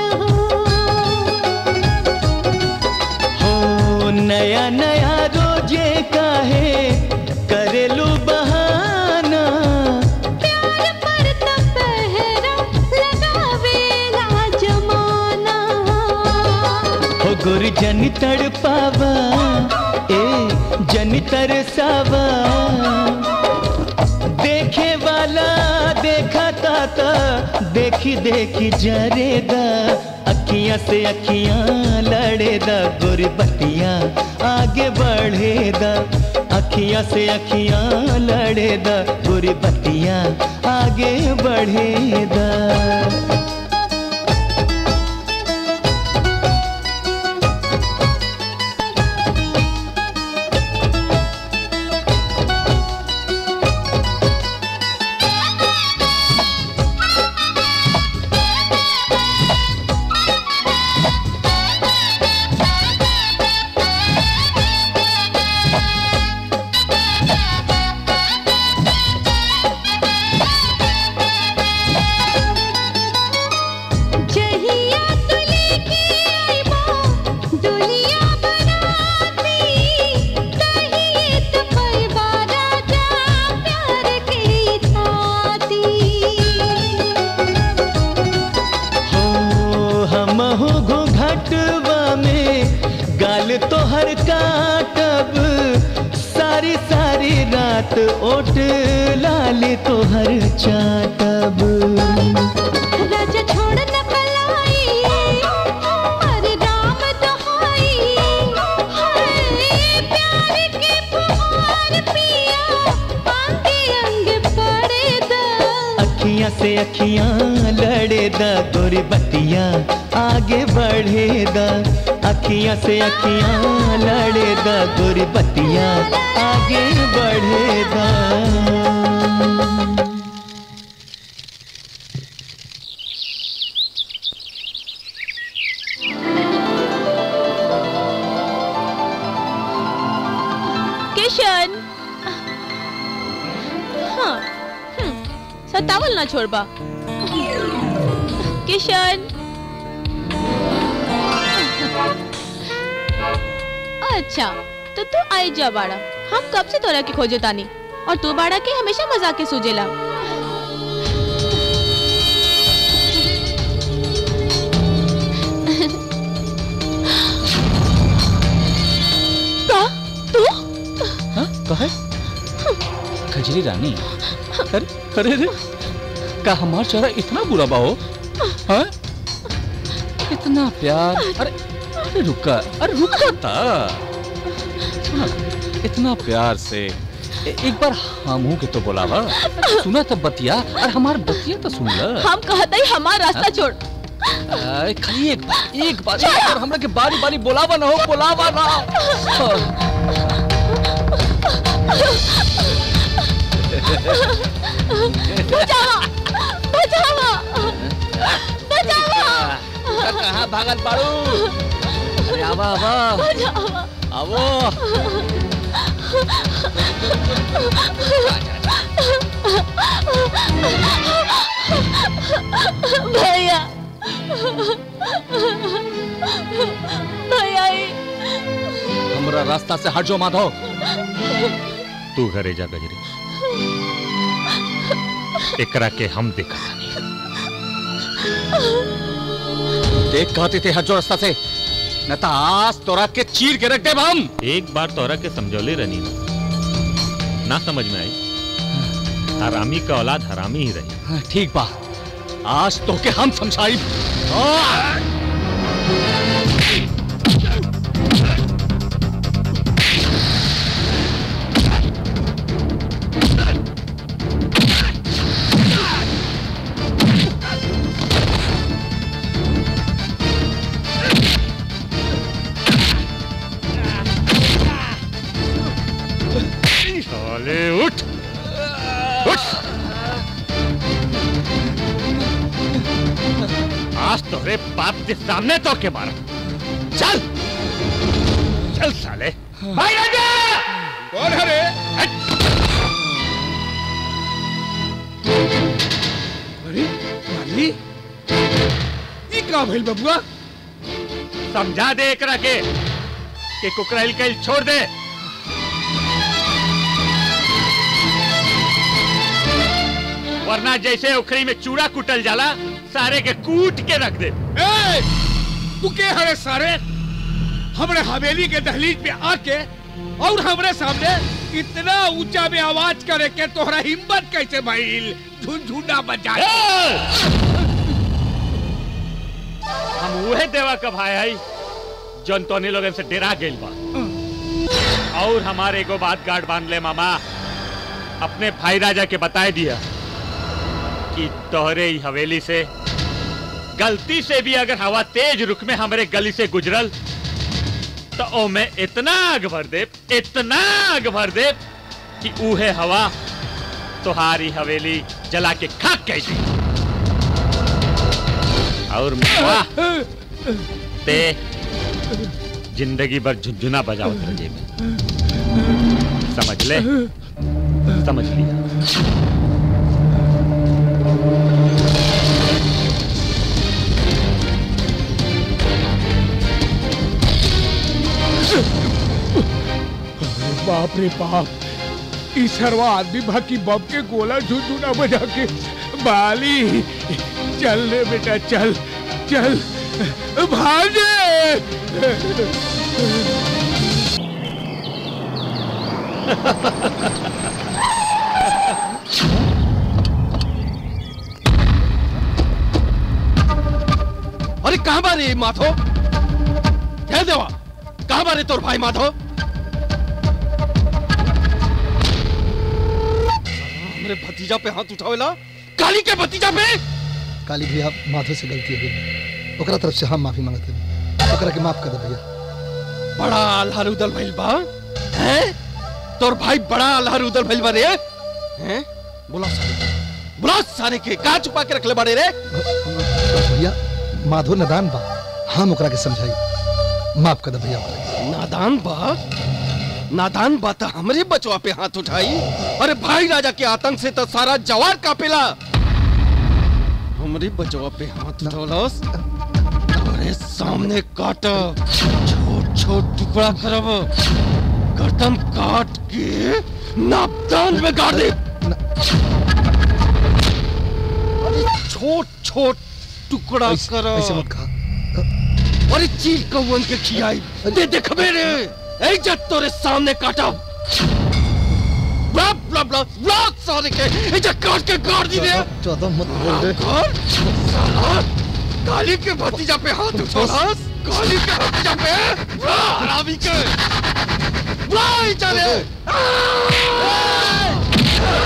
हो नया नया रोजे काहे करेलू बहाना प्यार पर त पहरा लगावेला जमाना हो गुर जन तड़पावा ए जन तरसावा देखे वाला देखा ताता देखी देखी जरेदा अखियां से अखियां लड़ेदा गुर बतिया आगे बढ़ेदा अखियां से अखियां लड़ेदा गुर बतिया आगे बढ़ेदा जहिया तू लेके आइबो दुनिया बनाती कहिए तो पैबा राजा प्यार के छाती हो हम हो घुघटवा में गाल तोहर काटब सारी सारी रात ओट लाल तोहर चाटब राजा छोड़ न पलाई अरे राम दोहाई हाय प्यार के फुहार पिया आंगे अंग पड़े दा अखियां से अखियां लड़े दा गोरी बतिया आगे बढ़े दा अखियां से अखियां लड़े दा गोरी बतिया आगे बढ़े दा किशन हाँ हम्म, सतावल ना छोड़बा किशन अच्छा तो तू आई जा बाड़ा हम कब से तोरा के खोजे तानी और तू बाड़ा के हमेशा मजाक के सूझेला का तू कहे खजरी रानी अरे अरे रे का हमार चेहरा इतना बुरा बा हो हाँ? इतना प्यार अरे अरे रुका अरे रुका था सुना इतना प्यार से ए, एक बार हमू के तो बोलावा सुना तब बतिया और हमार बतिया तो सुन ल हम कहते ही हमारा रास्ता हाँ? छोड़ अरे खाली एक बार एक बार एक बार हमरा के बारी बारी बोलावा ना हो बोलावा ना बचावा बचावा बचावा कहाँ भागल पाड़ू अरे आवा आवा बचावा आवो भैया भैया ई हमरा रास्ता से हट जाओ माधव तू घरे जा गजरी एकरा के हम देखा देख कहते थे हट जाओ रास्ता से न तो आज तोरा के चीर के रख दे हम एक बार तोरा के समझौले रनी ना ना समझ में आई हरामी का औलाद हरामी ही रही ठीक बा आज तो के हम समझाई साले उठ उठ आज तोरे बाप के सामने तो के मारा चल चल साले भाई राजा कौन है रे अरे माली ये का भइल बबुआ समझा दे एकरा के कि कुकराइल कैल छोड़ दे वरना जैसे उखरी में चूड़ा कुटल जाला सारे के कूट के रख दे ए, तू के हरे सारे हमरे हवेली के दहलीज पे आके और हमरे सामने इतना ऊंचा में आवाज करे के तोहरा हिम्मत कैसे भइल झुनझुना बजा हम उहे देवा का भाई है जौन तोने लोगन से डेरा गेल बा और हमारे एगो बात गार्ड बांध ले मामा अपने भाई राजा के बताए दिया कि तोहरे ही हवेली से गलती से भी अगर हवा तेज रुख में हमारे गली से गुजरल तो ओ मैं इतना आग भर दे इतना आग भर दे कि उहे हवा तुम्हारी हवेली जला के खाक कैसी और वाह ते जिंदगी भर झुंझुना बजाओ तेरे में समझ ले समझ लिया बाप रे बाप इस सरवा आदमी भागी बम के गोला झुनझुना बजा के बाली चल रे बेटा चल चल भागे अरे कहाँ बारे माधो कह देवा कहाँ बारे तोर भाई माधो हमरे भतीजा पे हाथ उठावेला काली के भतीजा पे काली भैया माधो से गलती हो गई ओकरा तरफ से हम माफी मांगते हैं ओकरा के माफ कर दे भैया बड़ा अल्हर उदल भइल बा हैं तोर भाई बड़ा अल्हर उदल भइल बा रे हैं बुला सारे बुला सारे के का छुपा के रखले बाड़े रे भैया माधो नदान बा हम ओकरा के समझाई माफ कर दे भैया ओकरा के। नादान बा नादान बा त हमरे बचवा पे हाथ उठाई अरे भाई राजा के आतंक से तो सारा जवार कापेला हमरे बचवा पे हाथ उठौलस अरे सामने काट छोट छोट टुकड़ा करब गर्दन काट के नापदान में गाड़ दे अरे छोट छोट टुकड़ा ऐसे- कर ऐसे मत कहा अरे चील कौन के खियाई दे देख मेरे ऐ जब तोरे सामने काटा ब्ला ब्ला ब्ला ब्ला सारे के ऐ जब काट के गाड़ दी रे ज्यादा मत बोल रे और साला काली के भतीजा पे हाथ उठाना काली के भतीजा पे ब्ला हरामी के ब्ला ही चले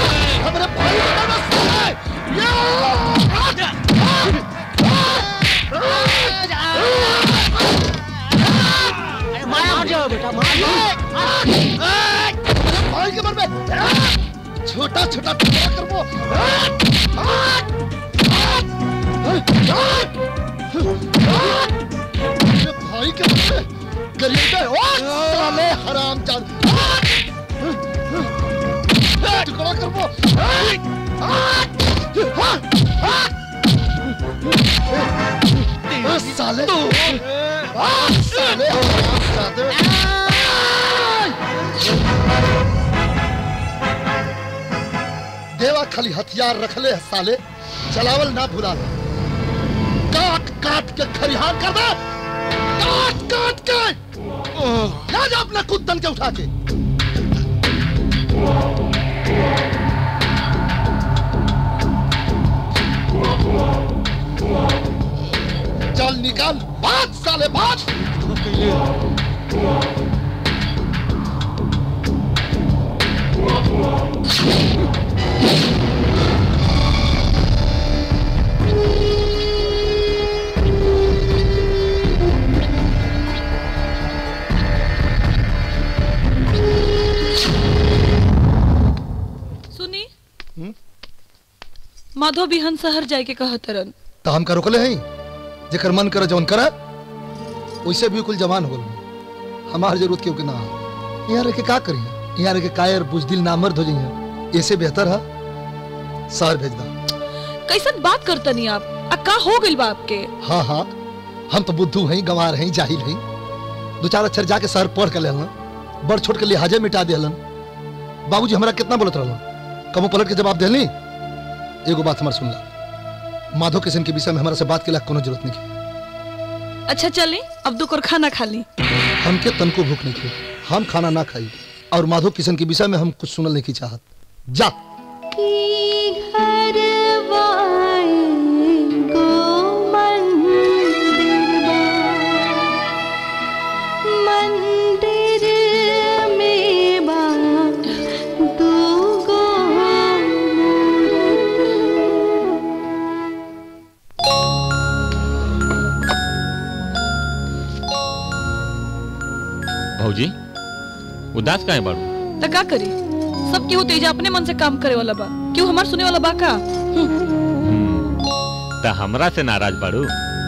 हमारे भाई का बस है छोटा छोटा टुकड़ा करबो मेरे भाई के बच्चे गरीब है ओ साले हराम जान टुकड़ा करबो ओ साले आ, साले हराम देवा खाली हथियार रखले है साले चलावल ना भुला ले काट काट के खरिहार कर दे काट काट के ले जा अपना कुत्तन के उठा के चल निकाल भाग साले भाग सुनी माधव बिहन शहर जाए के कहतरन तो हम का रोकले हैं जेकर मन करे जौन करे वैसे भी कुल जवान हो गल हमार जरूरत क्यों के ना हो यहाँ रह के का करिए यहाँ रह के कायर बुजदिल नामर्द हो जाइए ऐसे बेहतर है शहर भेज दा कैसन बात करतनी आप आ का हो गइल बा आपके हाँ हाँ हम तो बुद्धू हैं गंवार हैं जाहिल हैं दो चार अक्षर जाके शहर पढ़ के लेलन बड़ छोट के लिहाजे मिटा दिलन बाबूजी हमरा कितना बोलत रहलन कबो पलट के जवाब देली एगो बात हमार सुनला माधव किशन के विषय में हमारा से बात के ला कोनो जरूरत नहीं है अच्छा चली अब दो खाना खा ली हमके तनको भूख नहीं थी हम खाना ना खाई और माधव किशन के विषय में हम कुछ सुनल नहीं की चाहत जा मंदिर में बा दूगो भौजी उदास काहे बाड़ू तो का करी सब केहू तेजा अपने मन से काम करे वाला बा क्यों हमार सुने वाला बा का त हमरा से नाराज बाड़ू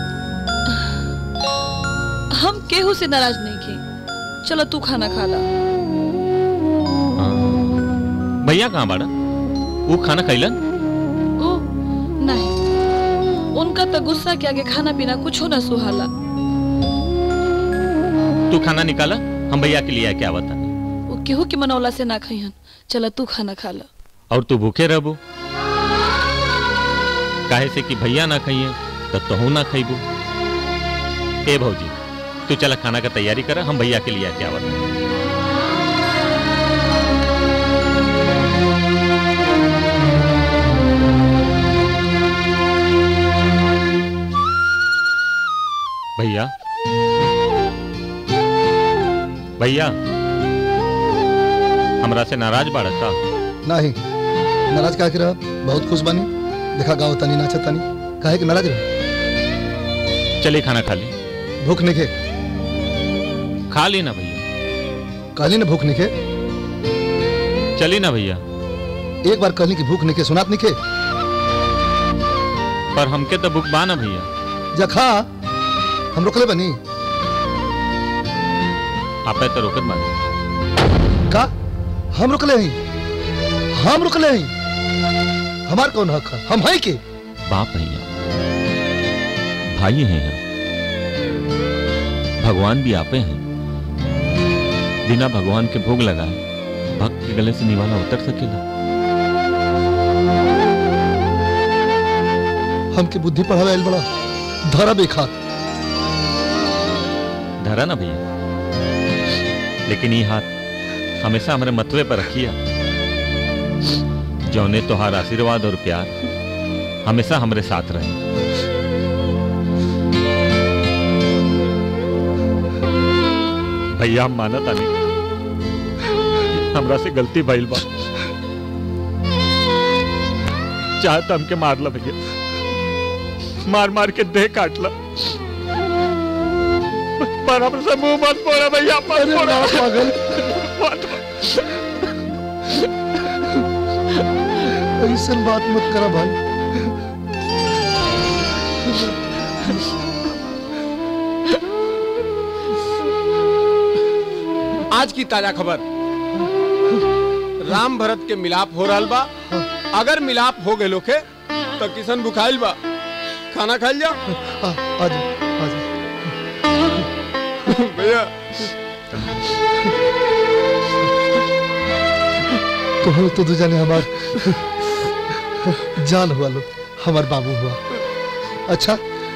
हम केहू से नाराज नहीं की चलो तू खाना खा ला भैया कहाँ बाड़ा वो खाना खैलन ओ नहीं उनका तो गुस्सा के आगे खाना पीना कुछ ना सुहाला तू खाना निकाला हम भैया के लिए आके आवता वो केहू के मनौला से ना खइहन चलो तू खाना खा ला और तू भूखे रहबू काहे से कि भैया ना खाइए तो तहू ना खइबू ए भौजी तू चला खाना का तैयारी कर हम भैया के लिए आके आवता भैया भैया हमरा से नाराज बाड़ा का नहीं नाराज का रहा बहुत खुश बनी देखा गाँव तनी नाचा तनी काहे कि नाराज रहा चलिए खाना खा ली भूख नहीं खे खा ली ना भैया कहली ना भूख नहीं खे चली ना भैया एक बार कहली कि भूख नहीं खे सुनात नहीं खे पर हमके तो भूख बा ना भैया जा खा हम रोकले बनी आपे तो रोकत बानी का हम रुकले हैं हम रुकले हैं हमार कौन हक है हम है के बाप भैया भाई हैं हम भगवान भी आपे हैं बिना भगवान के भोग लगाए भक्त के गले से निवाला उतर सकेला हमके बुद्धि पढ़ावे आइल बड़ा धरा बेखात धरा ना भैया लेकिन ये हाथ हमेशा हमारे मतवे पर रखिया जौने तोहार आशीर्वाद और प्यार हमेशा हमारे साथ रहे भैया हम मानत आनी हमरा से गलती भइल बा चाहे तो हमके मार ला भैया मार मार के देह काट ला पर हमसे मुंह मत फोड़ा भैया मत फोड़ा पागल मत ऐसा बात मत करा भाई आज की ताजा खबर राम भरत के मिलाप हो रहा बा अगर मिलाप हो गए लोखे तो किशन बुखाइल बा खाना खाइल जा आज आज भैया तो हो तो जाने हमार जान हुआ लो हमार बाबू हुआ अच्छा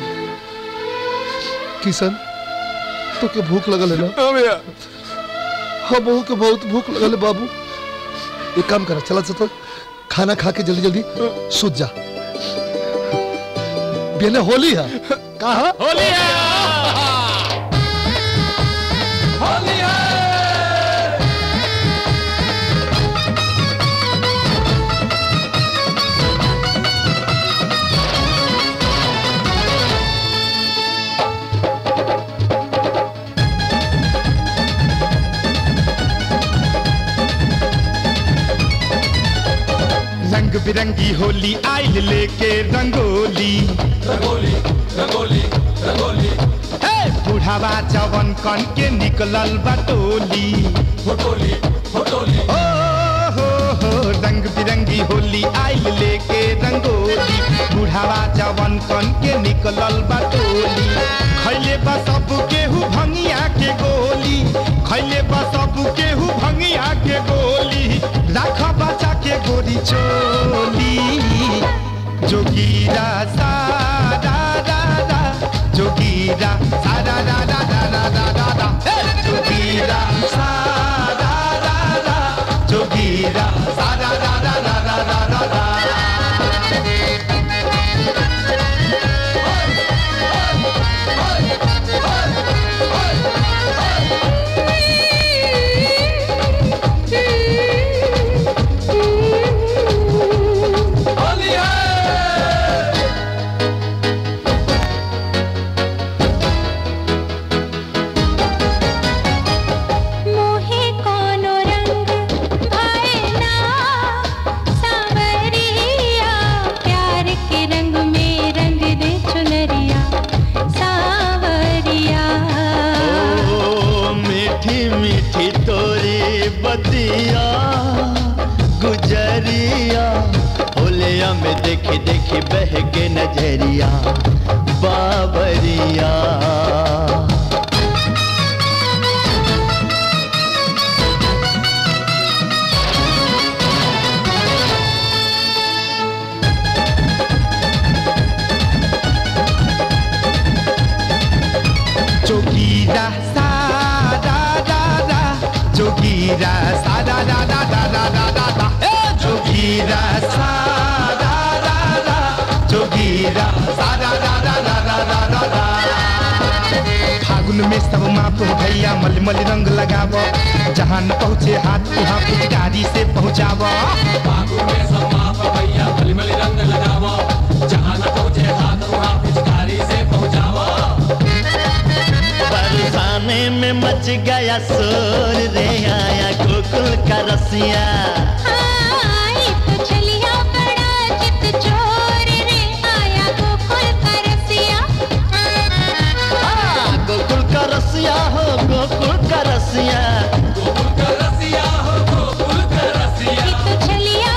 किशन तो के भूख लगल है ना हाँ भैया हाँ बहू के बहुत भूख लगल है बाबू एक काम करा चला चल खाना खा के जल्दी जल्दी सूत जा बेने होली है कहा होली है होली है रंग बिरंगी होली आइल लेके रंगोली रंगोली रंगोली रंगोली हे बुढ़ावा जवन कन के निकलल बटोली फोटोली फोटोली ओ हो हो रंग बिरंगी होली आइल लेके रंगोली बुढ़ावा जवन कन के निकलल बटोली खैले बा सब केहू भंगिया के गोली खैले बा सब केहू भंगिया के गोली राख बचा के गोरी चोली जोगीरा सारा रा रा जोगीरा सारा रा रा रा रा रा रा रा हे! जोगीरा सारा रा रा जोगीरा सारा रा रा रा रा रा रा मोहे कोनो रंग भाए ना सावरिया प्यार के रंग में रंग दे चुनरिया सावरिया ओ मीठी मीठी तोरी बतिया गुजरिया होलिया में देखी देखी बह के नजरिया बाबरिया जोगीरा सारा रा रा जोगीरा सारा रा रा रा रा रा रा रा हे! जोगीरा सारा रा रा जोगीरा सारा रा रा रा रा रा रा रा फागुन में सब माप भैया मल मल रंग लगाव जहाँ न पहुँचे हाथ वहाँ पिचकारी से पहुँचाव फागुन में सब माप भैया मल मल रंग लगाव जहाँ न पहुँचे हाथ वहाँ पिचकारी से पहुँचाव बरसाने में मच गया शोर रे आया गोकुल का रसिया आई तो चलिया बड़ा चित चोर रे आया गोकुल का रसिया आ, गोकुल का रसिया हो गोकुल का रसिया गोकुल का रसिया हो गोकुल का रसिया ये तो चलिया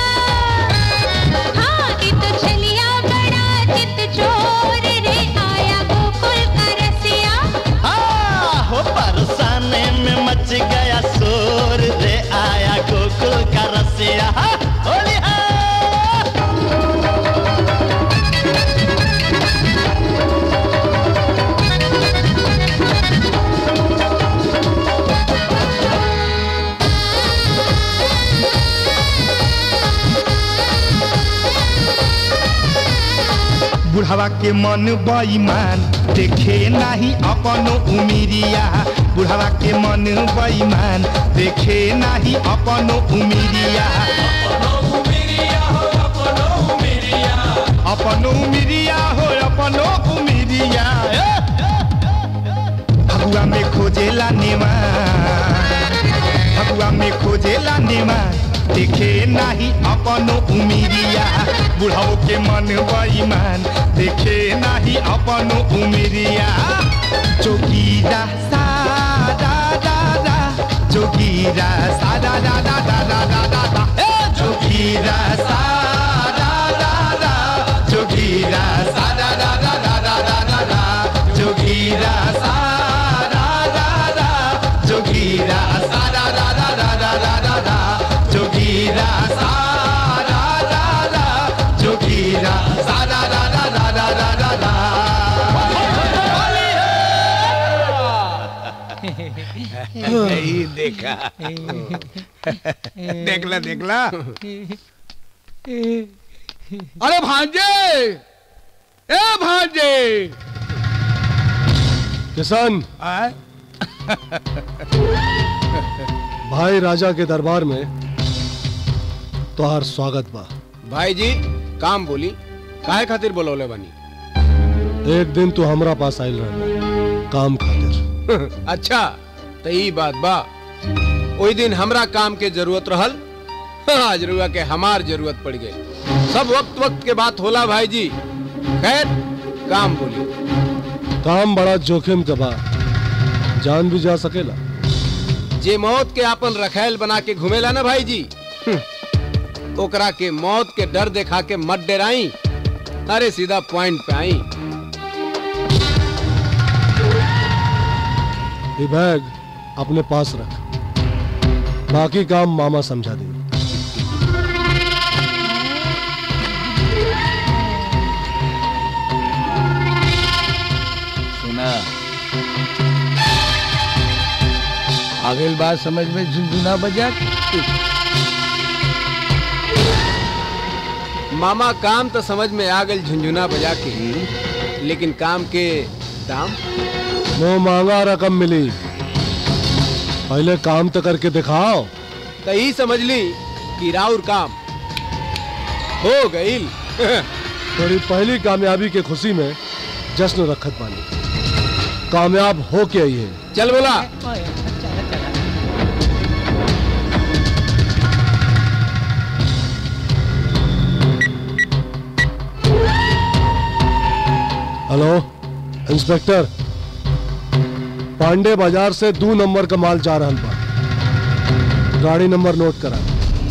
हाँ ये तो चलिया बड़ा चित चोर रे आया गोकुल का रसिया आ, हो बरसाने में मच गया शोर रे आया गोकुल का रसिया हा, होली हा। बुढ़ावा के मन बेईमान देखे नाही अपनो उमिरिया बुढ़ावा के मन बेईमान देखे नाही अपनो उमिरिया अपनो उमिरिया हो अपनो उमिरिया फगुआ में खोजेला नेवा फगुआ में खोजेला नेवा देखे नाही अप अपनो उमिरिया बुढ़ाओ के मन बेईमान देखे नाही अपनो उमिरिया जोगीरा सा दा दा दा जोगीरा सा दा दा दा दा दा दा दा दा ए जोगीरा सा दा दा दा जोगीरा सा दा दा दा दा दा दा दा दा जोगीरा सा दा दा दा जोगीरा सा दा दा दा दा दा दा दा दा जोगीरा सा दा दा दा जोगीरा सा दा दा दा दा दा दा दा दा यही देखा देखला देखला अरे भांजे ए भांजे किसान भाई राजा के दरबार में तोहार स्वागत बा भाई जी काम बोली काहे खातिर बोलौले बनी एक दिन तू हमरा पास आयल रहा काम खातिर अच्छा तो ई बात बा ओई दिन हमरा काम के जरूरत रहल आज रुआ के हमार जरूरत पड़ गई सब वक्त वक्त के बात होला भाई जी खैर काम बोली काम बड़ा जोखिम के बा जान भी जा सकेला जे मौत के आपन रखैल बना के घुमेला ना भाई जी हम्म, ओकरा के मौत के डर देखा के मत डराई अरे सीधा पॉइंट पे आई ये बैग अपने पास रख बाकी काम मामा समझा दे सुना आगे बात समझ में झुनझुना बजा मामा काम तो समझ में आ गई झुंझुना बजा के लेकिन काम के दाम वो मांगा रकम मिली पहले काम तो करके दिखाओ तो ही समझ ली कि राउर काम हो गई थोड़ी पहली कामयाबी के खुशी में जश्न रखत पानी कामयाब हो के आई है चल बोला हेलो इंस्पेक्टर पांडे बाजार से दो नंबर का माल जा रहा बा गाड़ी नंबर नोट करा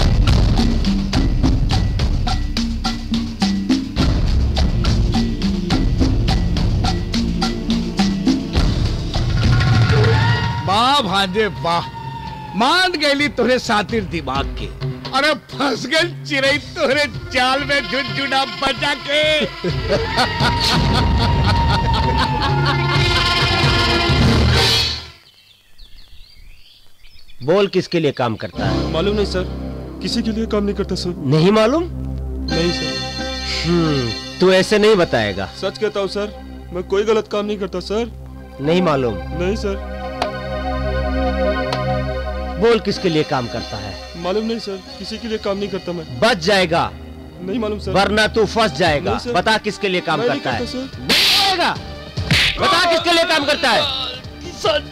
वाह भांजे वाह मान गई तोरे सातिर दिमाग के अरे फंस गई चिड़ई तोरे चाल में झुनझुना बचा के बोल किसके लिए काम करता है मालूम नहीं सर किसी के लिए काम नहीं करता सर नहीं मालूम नहीं सर हम्म तू ऐसे नहीं बताएगा सच कहता हूँ सर मैं कोई गलत काम नहीं करता सर नहीं मालूम नहीं सर बोल किसके लिए काम करता है मालूम नहीं सर किसी के लिए काम नहीं करता मैं बच जाएगा नहीं मालूम सर वरना तू फंस जाएगा नहीं, सर। बता किसके लिए काम मैं नहीं करता है करता, सर। नहीं जाएगा बता किसके लिए काम करता है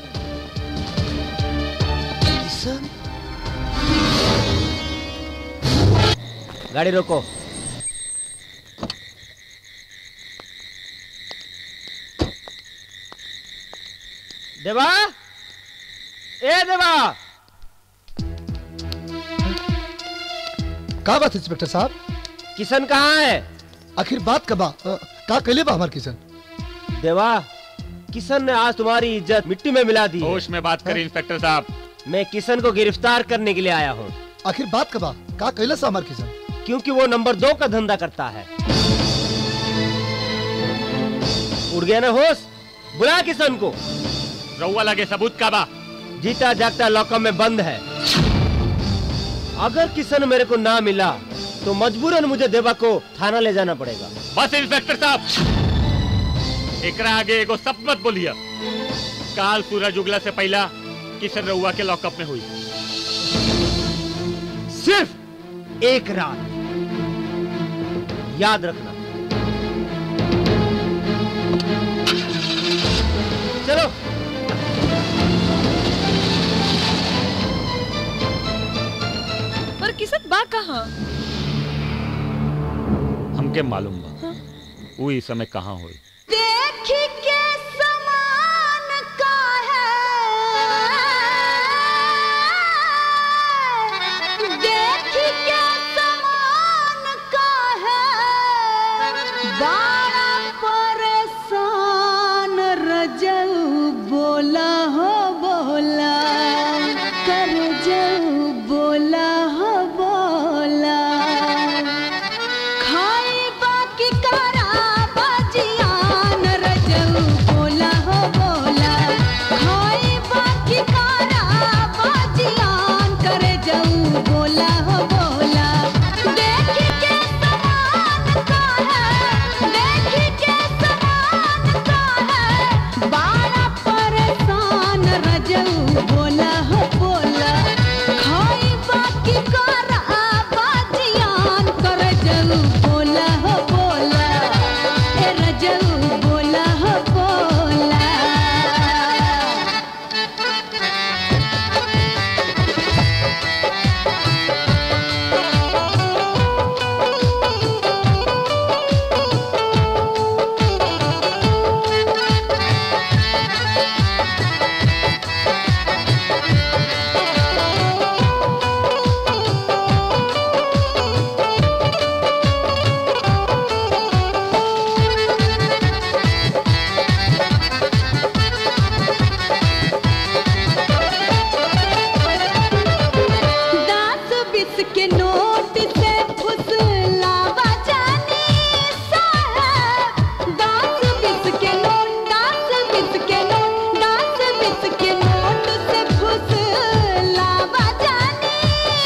गाड़ी रोको देवा ए देवा का बात इंस्पेक्टर साहब किशन कहाँ है आखिर बात कबा अ, का कैले बा हमार किशन देवा किशन ने आज तुम्हारी इज्जत मिट्टी में मिला दी होश में बात करें इंस्पेक्टर साहब मैं किशन को गिरफ्तार करने के लिए आया हूँ आखिर बात कबा का कैले सा हमार किशन क्योंकि वो नंबर दो का धंधा करता है उड़ गया ना होश बुला किशन को रउआ लगे सबूत का बा जीता जागता लॉकअप में बंद है अगर किशन मेरे को ना मिला तो मजबूरन मुझे देवा को थाना ले जाना पड़ेगा बस इंस्पेक्टर साहब एकरा आगे एगो सब मत बोलिए काल सूरज उगला से पहला किशन रउआ के लॉकअप में हुई सिर्फ एक रात याद रखना चलो पर किसन बा कहाँ हमके मालूम बा वो इस समय कहाँ होई देखी के समान का है देखी के समान का है बड़ा परेशान रजऊ बोला हो बोला कर जऊ बोला हो बोला खाई बाकी करा बजियान रजऊ बोला हो बोला खाई बाकी करा बजियान करे जऊ बोला हो बोला देखी के समान का है देखी के समान का है बड़ा परेशान रजऊ बोला हो बोला खाई बाकी करा बजियान करे जऊ बोला हो बोला ए रजऊ बोला हो बोला दस बीस के नोट से फुसलावा जानी साहब दस बीस के नोट दस बीस के नोट दस बीस के नोट से फुसलावा जानी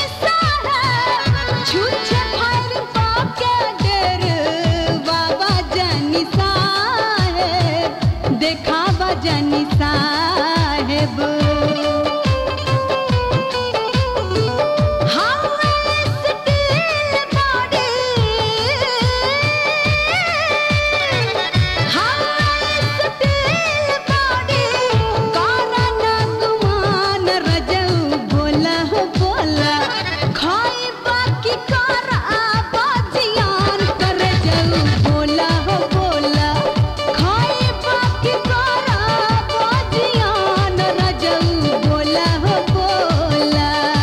साहब छुछे फर पाके डेर बाबा जानी साहेब देखावा जानी साहेब बोला हो बोला खाई बाकी करा बाजियान रजऊ बोला हो बोला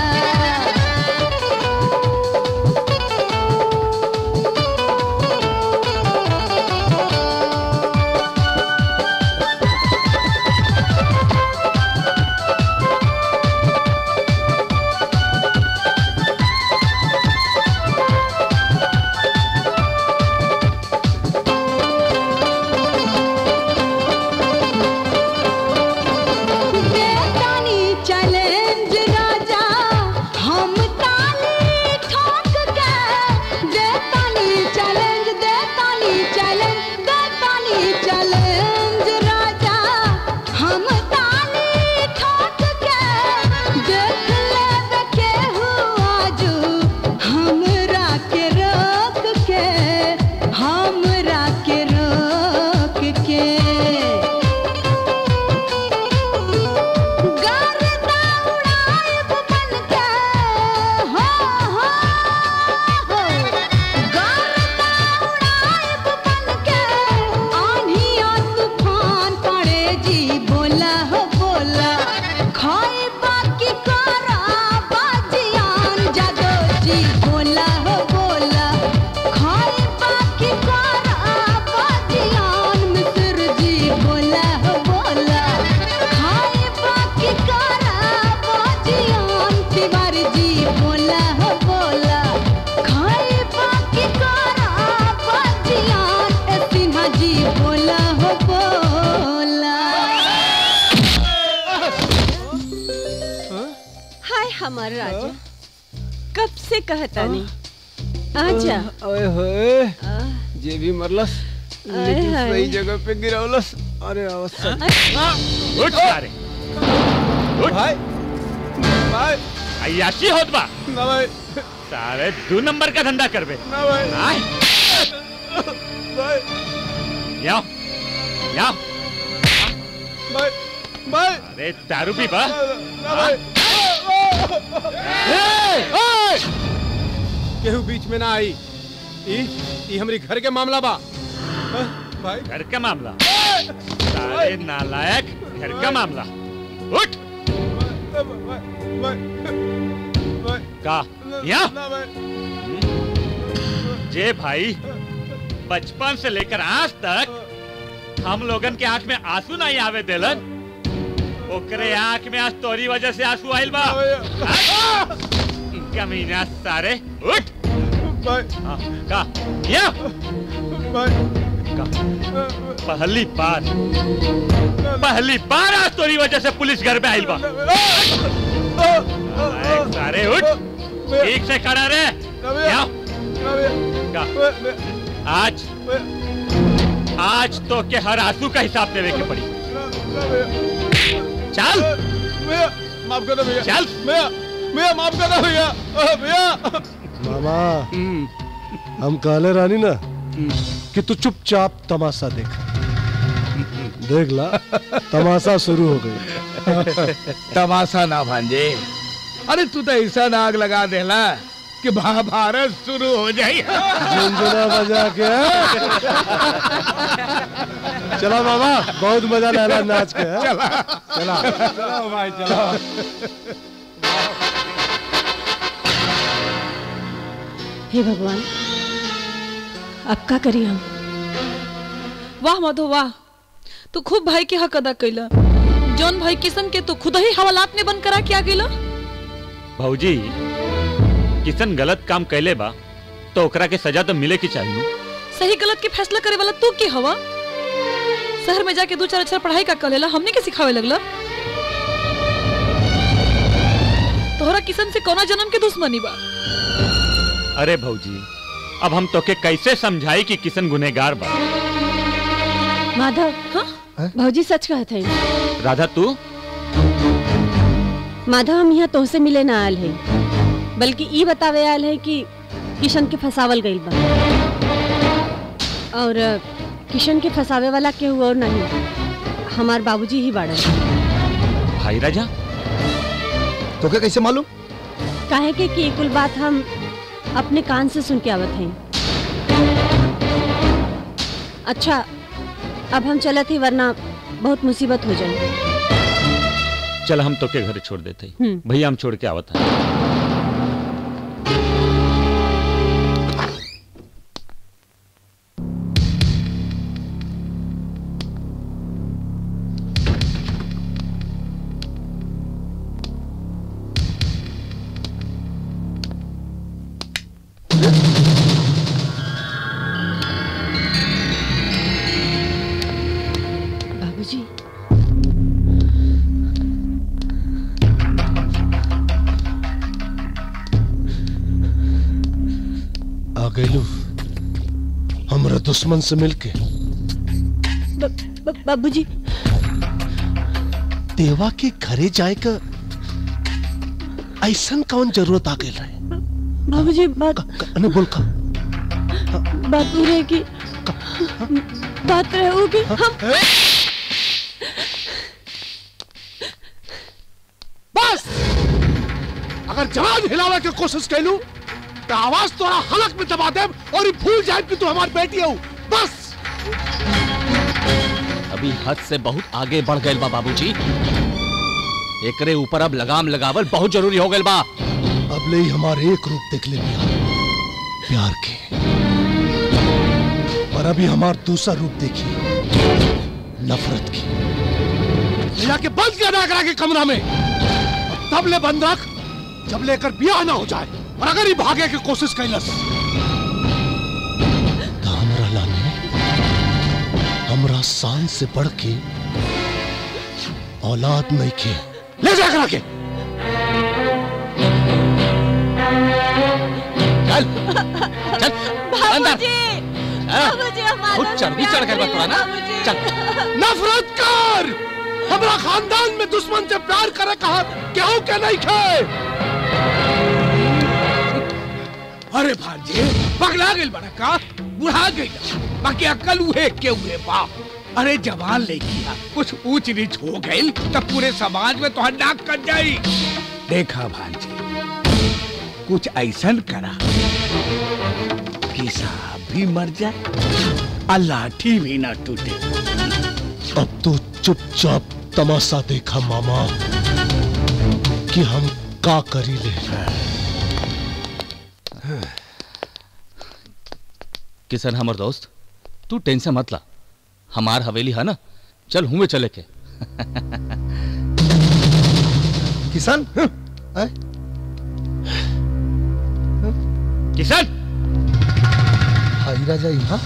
देतानी चैलेंज राजा हम ताली ठोक के देतानी चैलेंज देतानी चैलेंज देतानी चैलेंज राजा हम ताली ठोक के देख लेब के आजू हमरा के रोक के हमरा के रोक के गर्दा उड़ाएब बनके, हो, हो, हो। गर्दा उड़ाएब बनके, आंधी आ तूफान पड़े जी बोला हो बोला खाए बाकी करा बाजियान जादो जी बोला हो बोला खाए बाकी करा बाजियान मिस्र जी बोला हो बोला खाए बाकी करा बाजियान तिवारी जी बोला हो बोला खाए बाकी करा बाजियान ए सिन्हा जी बोला हो बोला हाय हमार राजा कब से कहता नहीं आजा ओए होए जे भी मरलस आय लेकिन हाय। सही जगह पे गिरौलस अरे अवसर उठ सारे उठ भाई भाई अयाशी होत बा ना भाई सारे दो नंबर का धंधा करबे ना भाई आय भाई याओ याओ भाई भाई अरे दारू पी बा ना भाई केहू बीच में ना आई ई ई हमरी घर के मामला बा हाँ, भाई घर का मामला सारे नालायक घर का मामला उठ का यहाँ जे भाई बचपन से लेकर आज तक हम लोगन के आंख में आंसू नहीं आवे देलन ओकरे आंख में आज तोरी वजह से आंसू आइल बा कमीना सारे उठ हाँ, का या का पहली बार पहली बार आज तोरी वजह से पुलिस घर पे आइल बा नालायक सारे उठ ठीक से खड़ा रहे यहाँ का आज आज तो के हर आंसू का हिसाब देवे के पड़ी चल भैया माफ कर दो भैया चल भैया भैया माफ कर दो भैया अ, भैया मामा हम कहले रानी ना कि तू चुपचाप तमाशा देख देख ला तमाशा शुरू हो गई तमाशा ना भांजे अरे तू तो ऐसा नाग लगा देला कि महाभारत शुरू हो जाए झुनझुना बजा के चला मामा बहुत मजा लेला नाच के हैं? चला चला चलो भाई चलो हे भगवान अब का करी हम वाह माधो वाह तू खूब भाई के हक अदा कैला जौन भाई किशन के तू खुद ही हवालात में बंद करा के आ गेला भौजी किसन गलत काम कैले बा तो ओकरा के सजा तो मिले की चाहिए सही गलत के फैसला करे वाला तू के हवा शहर में जाके दो चार अक्षर पढ़ाई का कलेला हमने के सिखावे लगला तोहरा किशन से कौना जन्म के दुश्मनी बा अरे भौजी अब हम तोके कैसे समझाई कि किसन गुनेगार बा माधव भौजी सच कहत है राधा तू माधव हम यहाँ तोहसे मिले ना आयल है बल्कि ई बतावे आयल है कि किशन के फसावल गईल बा और अ, किशन के फसावे वाला केहू और नहीं हमार बाबूजी ही बाड़न भाई राजा तो क्या कैसे मालूम काहे के कि कुल बात हम अपने कान से सुन के आवत हैं अच्छा अब हम चलत ही वरना बहुत मुसीबत हो जाए चल हम तोके घर छोड़ देते हम्म। भैया हम छोड़ के आवत हैं बाबूजी आ गइलू हमरा दुश्मन से मिलके ब- ब- बाबूजी देवा के घरे जाए का ऐसन कौन जरूरत आ गई रहे बाबूजी बात अने बोल का बात पूरी है कि बात रहे कि हम बस अगर जवान हिलावे की कोशिश कैलू तो आवाज तोरा हलक में दबा दे और ये भूल जाए कि तू हमारी बेटी हो बस अभी हद से बहुत आगे बढ़ गए बा बाबूजी एकरे ऊपर अब लगाम लगावल बहुत जरूरी हो गए बा अब ले ही हमारे एक रूप देख ले प्यार प्यार के पर अभी हमार दूसरा रूप देखिए नफरत की ले जाके बंद किया ना करा के कमरा में अब तब ले बंद रख जब लेकर ब्याह ना हो जाए और अगर ही भागे की कोशिश कैलस तो हमरा लाने हमरा शान से बढ़ के औलाद नहीं के ले जा करा के चल चल अंदर हाँ? बाबूजी, हमारा बहुत चर्बी चढ़ गई बा तोरा ना चल नफरत कर हमरा खानदान में दुश्मन से प्यार करे कहा क्यों के नहीं खे अरे भांजे पगला गइल बड़ा का बुढ़ा गइल बाकी अकल उहे के हुए बा अरे जवान लेकिया कुछ ऊंच नीच हो गइल तब पूरे समाज में तो नाक कट जाई देखा भांजे कुछ ऐसन करा कि सांप भी मर जाए और लाठी भी ना टूटे अब तो चुपचाप तमाशा देखा मामा कि हम का करी ले किशन हमर दोस्त तू टेंशन मत ला हमार हवेली है ना चल हुए चले के किसान किशन हाई राजा यहाँ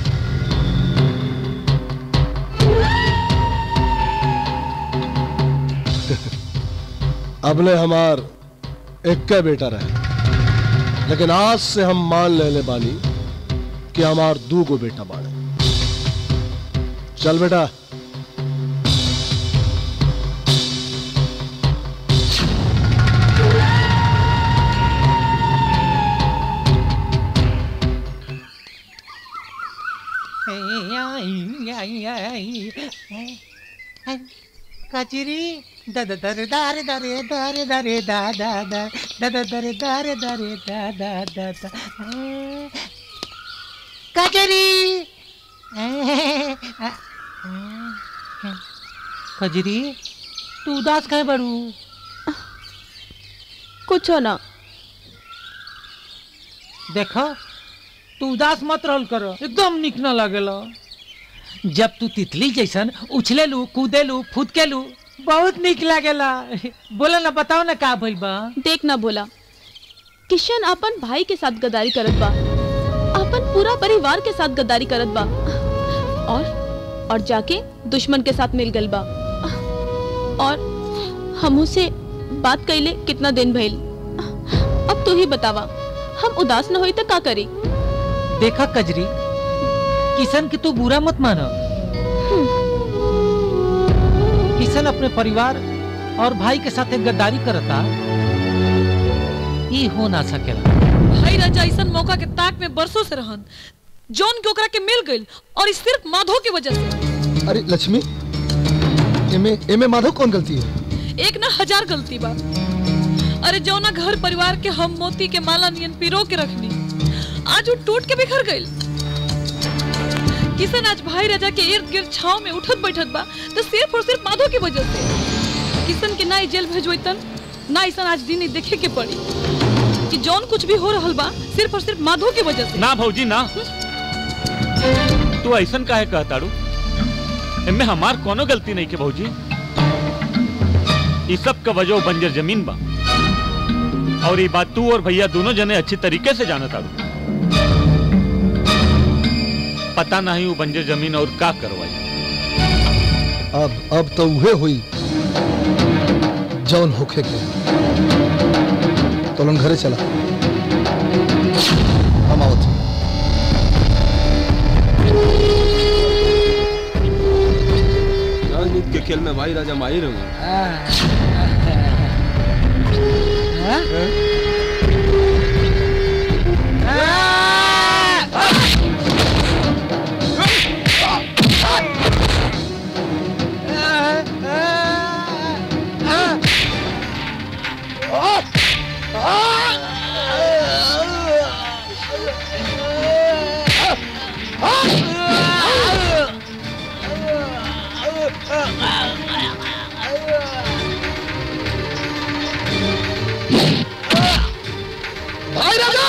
अबले हमार एक बेटा रहे लेकिन आज से हम मान ले ले बानी कि हमार दू गो बेटा बाड़े चल बेटा कचरी दद दर दारे दरे दारे दरे दा दा दा दद दरे दारे दरे दा दा दा दा कचरी कजरी तू उदास कहे बड़ू कुछ ना देखो तू उदास मत रहल करो एकदम निक न लगेला जब तू तितली जैसन उछले लू कूदे लू फुदके लू बहुत निक लागेला बोला ना बताओ ना का भइल बा देख ना बोला किशन अपन भाई के साथ गद्दारी करत बा अपन पूरा परिवार के साथ गद्दारी करत बा और और जाके दुश्मन के साथ मिल गल बा और हमू से बात कैले कितना दिन भइल अब तू ही बतावा हम उदास न होई तो का करी देखा कजरी किशन के तू बुरा मत मानो किशन अपने परिवार और भाई के साथ एक गद्दारी करता ये हो ना सकेला भाई राजा ऐसा मौका के ताक में बरसों से रहन जौन के ओकरा के मिल गइल और ई सिर्फ माधव की वजह से अरे लक्ष्मी एमे एमे माधव कौन गलती है एक ना हजार गलती बा अरे जौना घर परिवार के हम मोती के माला नियन पिरो के रखनी आज वो टूट के बिखर गइल किशन आज भाई राजा के इर्द गिर्द छाव में उठत बैठत बा तो सिर्फ और सिर्फ माधव की वजह से किशन के ना ई जेल भेजोतन ना ऐसा आज दिन ही देखे के पड़ी कि जौन कुछ भी हो रहल बा सिर्फ और सिर्फ माधव की वजह से ना भौजी ना तू ऐसन काहे कहताड़ू इनमें हमार कोनो गलती नहीं के भौजी इस सब का वजह बंजर जमीन बा और ये बात तू और भैया दोनों जने अच्छी तरीके से जानत आड़ू पता नहीं वो बंजर जमीन और का करवाई अब अब तो उहे हुई जौन होखे के तो लोग घरे चला हम आवत हूँ। राजनीति के खेल में भाई राजा माहिर होंगे भाई राजा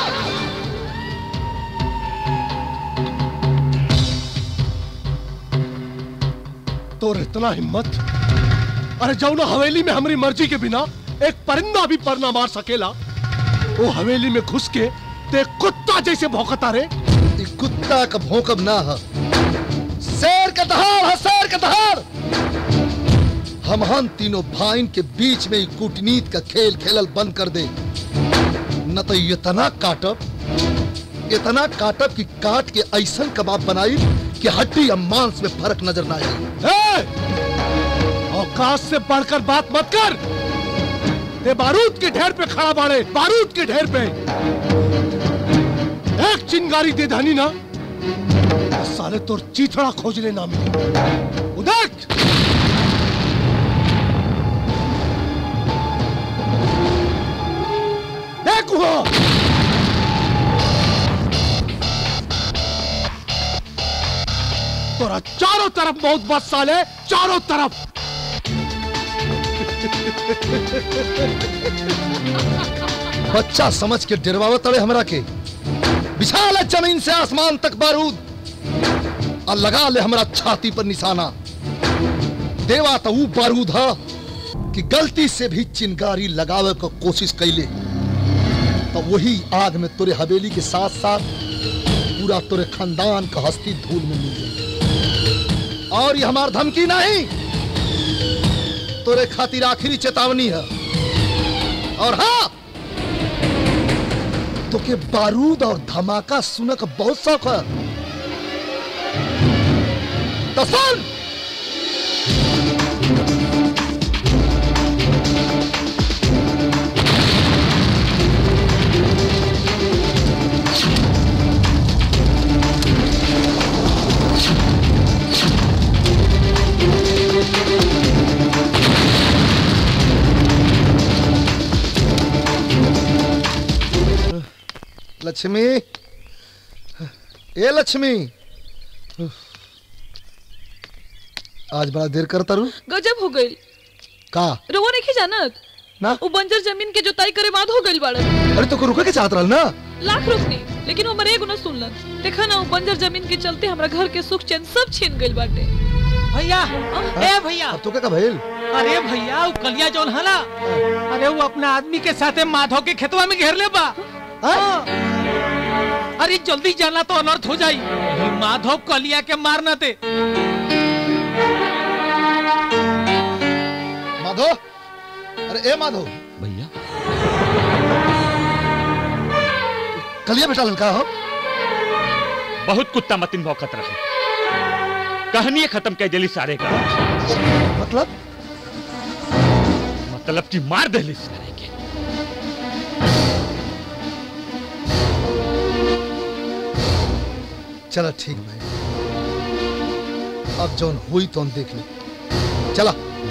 तोर इतना हिम्मत अरे जाओ ना हवेली में हमारी मर्जी के बिना एक परिंदा भी पर ना मार सकेला वो हवेली में घुस के ते कुत्ता जैसे भौंकता रे ई कुत्ता का भौंकब ना है शेर का दहाड़ है शेर का दहाड़ हम हम तीनों भाइन के बीच में ही कूटनीति का खेल खेलल बंद कर दे न तो इतना काटब इतना काटब कि काट के ऐसन कबाब बनाई कि हड्डी या मांस में फर्क नजर ना आए औकात से बढ़कर बात मत कर ते बारूद के ढेर पे खड़ा बाड़े बारूद के ढेर पे एक चिंगारी दे धानी ना तो साले तोर चीथड़ा खोजने ना मिले उदक देख वहाँ तोरा चारों तरफ बहुत बस साले चारों तरफ बच्चा समझ के डरवावत तड़े हमरा के विशाल है जमीन से आसमान तक बारूद और लगा ले हमरा छाती पर निशाना देवा तो ऊ बारूद है कि गलती से भी चिंगारी लगावे को कोशिश कैले तो वही आग में तोरे हवेली के साथ साथ पूरा तोरे खानदान का हस्ती धूल में मिल गई और ये हमार धमकी नहीं तोरे खातिर आखिरी चेतावनी है और हाँ तो के बारूद और धमाका सुनक बहुत शौक है तो सुन लक्ष्मी ए लक्ष्मी आज बड़ा देर करता रू गजब हो गई का रोवा नहीं जानत ना वो बंजर जमीन के जोताई करे बाद हो गई बाड़न अरे तो को रुके के चाहत रहल ना लाख रुकनी लेकिन वो मरे एगो न सुनलन देखा ना वो बंजर जमीन के चलते हमरा घर के सुख चैन सब छीन गइल बाटे भैया ए भैया अब तो क्या भइल अरे भैया वो कलिया जौन है ना अरे वो अपना आदमी के साथे माधव के खेतवा में घेर ले बा हाँ। अरे जल्दी जाना तो अनर्थ हो जाई ये माधव कलिया के मार न दे माधव अरे ए माधव भैया कलिया बेटा लड़का हो बहुत कुत्ता मतिन भौकत रहे कहानी खत्म कर दिली सारे का मतलब मतलब कि मार दिली सारे के चला ठीक भाई अब जौन हुई तो हम देख ले चला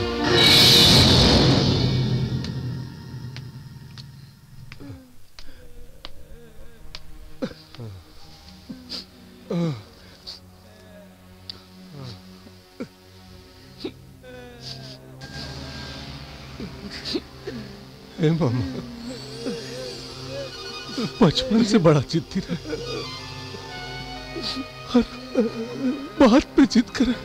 हे मामा बचपन से बड़ा जिद्दी रहे हर बात पे जिद करे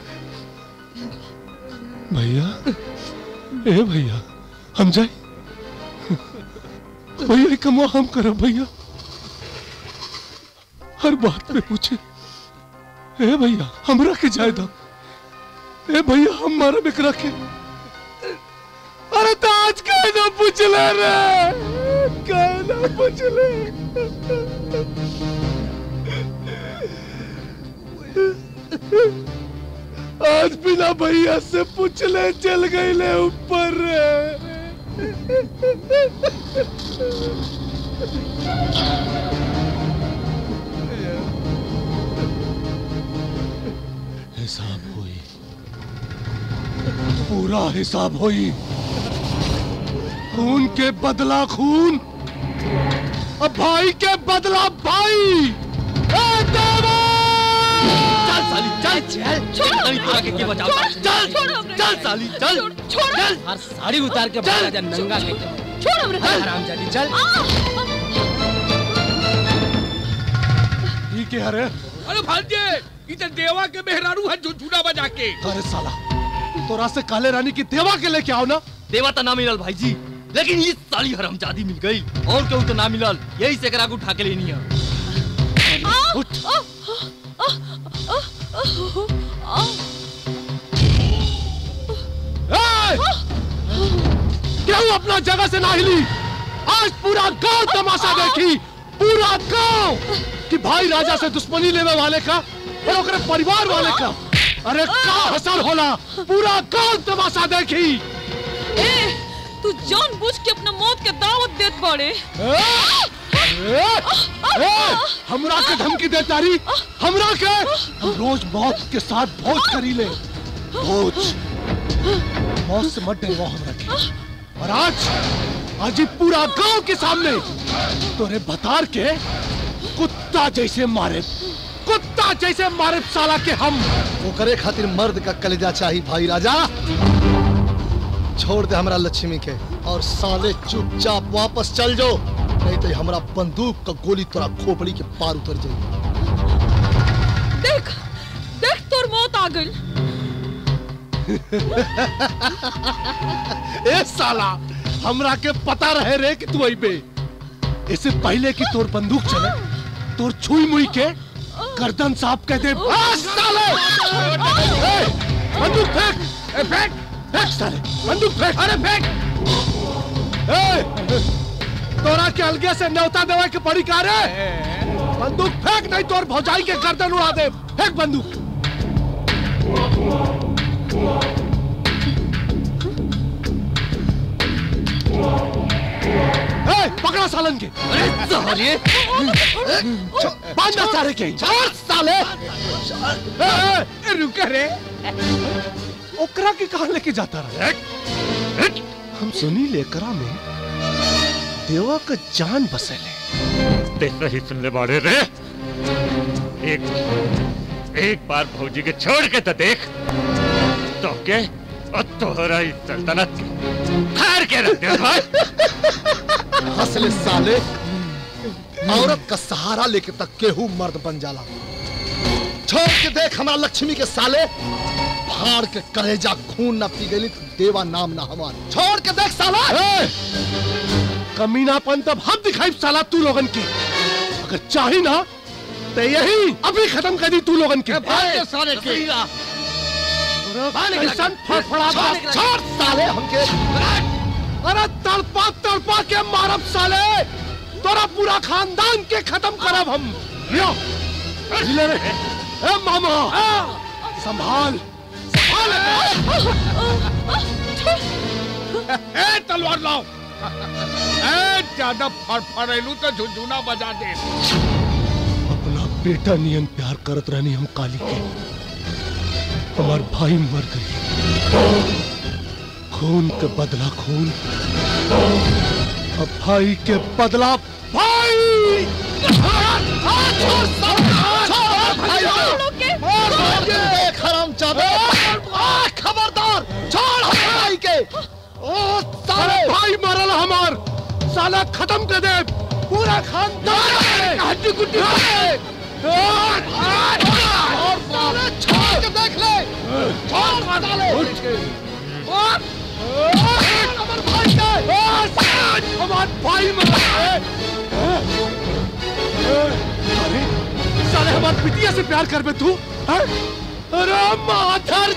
भैया ए भैया हम जाए भैया कमवा हम करो भैया हर बात पे पूछे ए भैया हमरा के जाए दो ए भैया हम मारा बिकरा के अरे तो आज कहे ना पूछ ले रे कहे ना पूछ ले आज बिना भैया से पूछ ले चल गई ले ऊपर हिसाब हुई पूरा हिसाब हुई खून के बदला खून अब भाई के बदला भाई ए देवा! चल साली चल चल छोड़ो नहीं तोरा के के बचाओ चल छोड़ो हमरे चल साली चल छोड़ो चल हर साड़ी उतार के बाहर आ जा नंगा के छोड़ हमरे हरामजादी चल ये क्या रे अरे भांजे इधर देवा के मेहरारू है झुझुना बजा के अरे साला तोरा से काले रानी की देवा के लेके आओ ना देवा तो ना मिलल भाई जी लेकिन ये साली हरामजादी मिल गई और केहू तो ना मिलल यही से करा के उठा के लेनी है क्यों अपना जगह से ना हिली आज पूरा गांव तमाशा देखी पूरा गांव कि भाई राजा से दुश्मनी लेने वाले का और ओकरे परिवार वाले का अरे का हसर होला पूरा गांव तमाशा देखी ए तू जान बुझ के अपना मौत के दावत देत बाड़े ए, ए, हमरा के धमकी दे तारी हमरा के हम रोज मौत के साथ भोज करी ले भोज मौत से मत डरवा हमरा के और आज आज ही पूरा गांव के सामने तोरे बतार के कुत्ता जैसे मारे कुत्ता जैसे मारे साला के हम वो करे खातिर मर्द का कलेजा चाहिए भाई राजा छोड़ दे हमरा लक्ष्मी के और साले चुपचाप वापस चल जाओ नहीं तो हमरा बंदूक का गोली तोरा खोपड़ी के पार उतर जाएगी देख देख तोर मौत आ गई ए साला हमरा के पता रहे रे कि तू अइबे इससे पहले कि तोर बंदूक चले तोर छुई मुई के गर्दन साफ कह दे आ, साले ए, बंदूक फेंक ए, फेंक फेंक साले बंदूक फेंक अरे फेंक ए, तोरा के अलगे से न्योता देवा के पड़ी का रे बंदूक फेंक नहीं तोर भौजाई के गर्दन उड़ा दे फेंक बंदूक ए, पकड़ा सालन के अरे साले बांधा सारे के छोड़ साले ए, ए, रुक रे ओकरा के कहां लेके जाता रहा हम सुनी लेकरा में देवा का जान बसेले देख रही सुन ले बाड़े रे एक एक बार भौजी के छोड़ के तो देख तो के और तोहरा इस सल्तनत हार के रख दे भाई हंसले साले औरत का सहारा लेके तक केहू मर्द बन जाला छोड़ के देख हमारा लक्ष्मी के साले फाड़ के कलेजा खून ना पी गई तो देवा नाम ना हमार छोड़ के देख साला कमीनापन तब हम दिखाई साला तू लोगन के अगर चाही ना तो यही अभी खत्म कर दी तू लोगन के भाग के साले के। कैसन फड़फड़ा छोड़, छोड़ साले हमके अरे तड़पा तड़पा के मारब साले तोरा पूरा खानदान के खत्म करब हम लियो ले रे ए मामा संभाल ए तलवार लाओ ए ज्यादा फड़फड़ेलू तो झुंझुना बजा दे अपना बेटा नियन प्यार करत रहनी हम काली के हमार भाई मर गई खून के बदला खून अब भाई के बदला भाई खबरदार छोड़ भाई के ओ साले भाई मरल हमार साला खत्म कर दे पूरा खानदान हड्डी गुड्डी और साले छोड़ के देख ले छोड़ साले और अमर भाई के हमार भाई मरल अरे साले हमार पिटिया से प्यार कर बे तू हैं? अरे माधर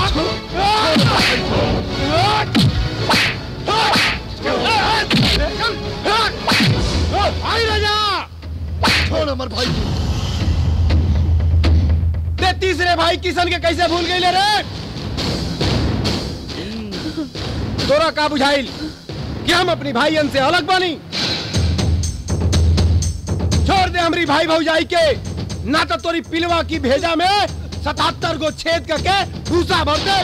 भाई राजा छोड़ अमर भाई ते तीसरे भाई किशन के कैसे भूल गई ले रे तोरा का बुझाइल कि हम अपनी भाईयन से अलग बनी छोड़ दे हमारी भाई भौजाई के ना तो तोरी पिलवा की भेजा में सतहत्तर गो छेद करके भूसा भर दे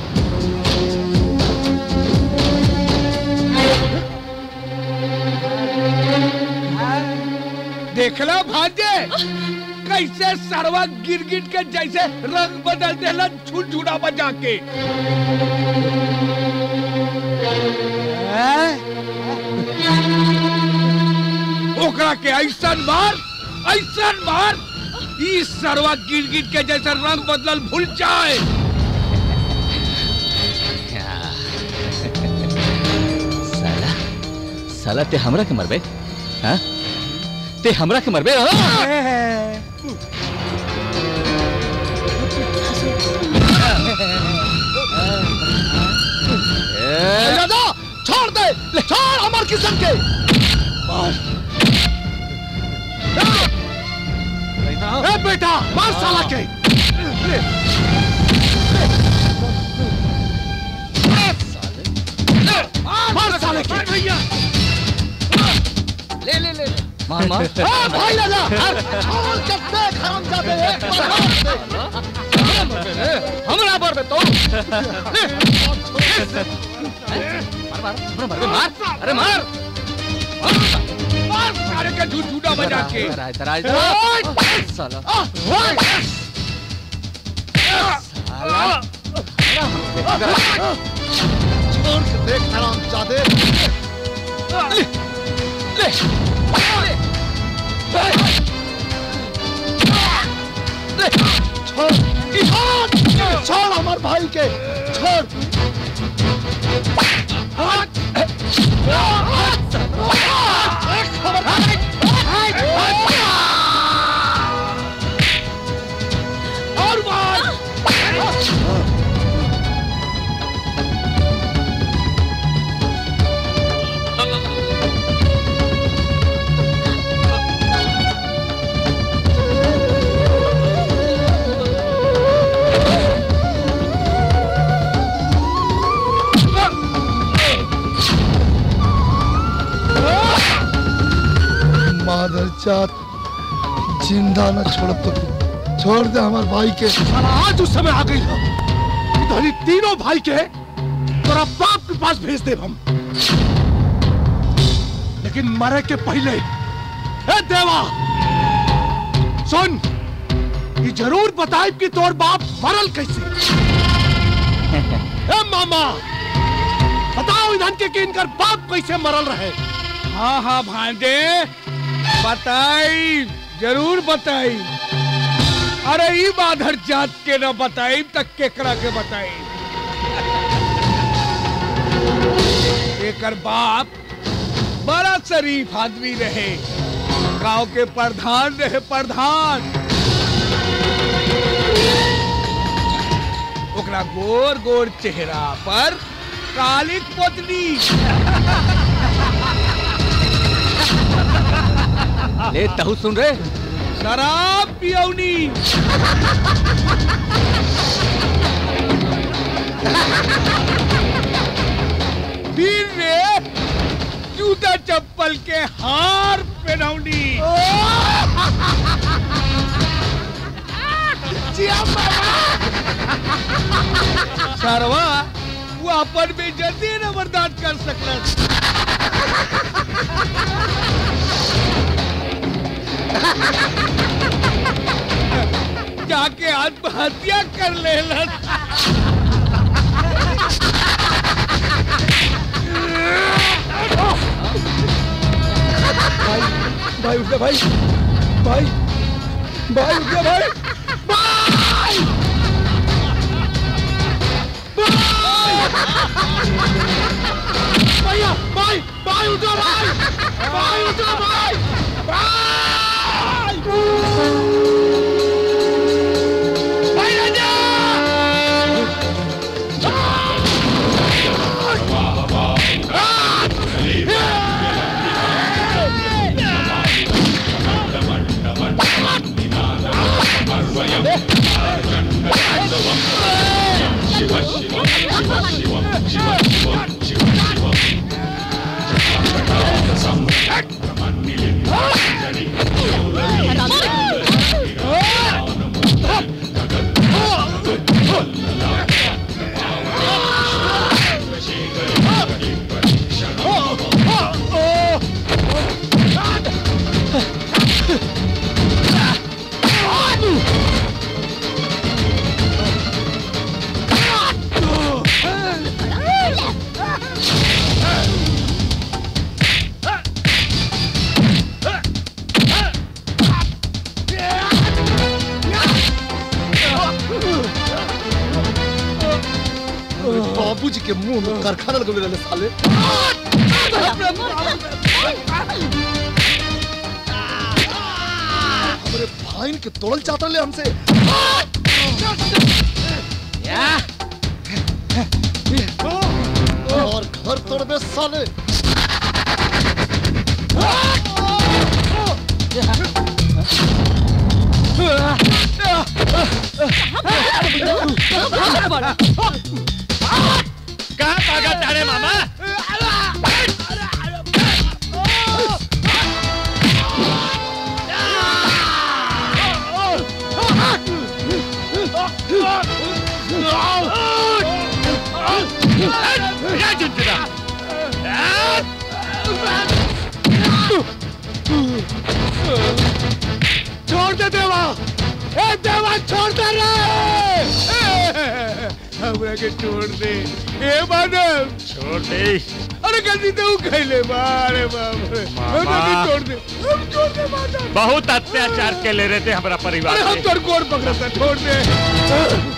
देखला भाजे कैसे सरवा गिर गिर के जैसे रंग बदल देला झुनझुना बजा के ओकरा के ऐसन मार ऐसन मार ई सरवा गिर गिर के जैसे रंग बदलल भूल जाए साला साला ते हमरा के मरबे हाँ ते हमरा के मरबे हाँ? ए, राजा छोड़ दे ले छोड़ अमर किशन के ए बेटा मार साला के मार साले के भैया ले ले ले मार मार ए, भाई राजा अरे छोड़ के देख हम जाते हैं हमरा पर तो मार मार मार मार अरे मार सारे का झूठ झूठा बजा के इधर आ, इधर आ, इधर आ। साला छोड़ के देख हराम जादे ले छोड़ छोड़ हमार भाई के छोड़ और मार मादर जात जिंदा न छोड़ तो छोड़ दे हमार भाई के साला आज उस समय आ गई हो इधर ही तीनों भाई के तोरा बाप के पास भेज दे हम लेकिन मरे के पहले ए देवा सुन ये जरूर बताए कि तोर बाप मरल कैसे ए मामा बताओ इधर के कि इनकर बाप कैसे मरल रहे हाँ हाँ भांजे बताई जरूर बताई अरे ई बाधर जात के न बताई तक केकरा के बताई एकर बाप बड़ा शरीफ आदमी रहे गांव के प्रधान रहे प्रधान ओकरा गोर गोर चेहरा पर कालिक पोतनी ले तहु सुन रे शराब पियौनी फिर रे जूता चप्पल के हार पहनौनी सरवा वो अपन बेइज्जती न बर्दाश्त कर सकल जाके आत्महत्या कर लेलन भाई उठ गया भाई भाई भाई उठ गया भाई भैया भाई भाई उठो भाई भाई उठो भाई भाई भाई राजा बाबूजी के मुंह में कारखाना लगे रहने साले हमारे भाई के तोड़ल चाहता ले हमसे और घर तोड़बे साले कहाँ भागा तारे मामा छोड़ दे देवा ए देवा छोड़ दे रे हमरा के छोड़ दे ए माधव छोड़ दे अरे गलती तो उ खैले बारे बाप रे मामा। हमरा के छोड़ दे हम छोड़ दे माधव बहुत अत्याचार के ले रहे थे हमारा परिवार अरे हम पे। तोर गोर पकड़ता छोड़ दे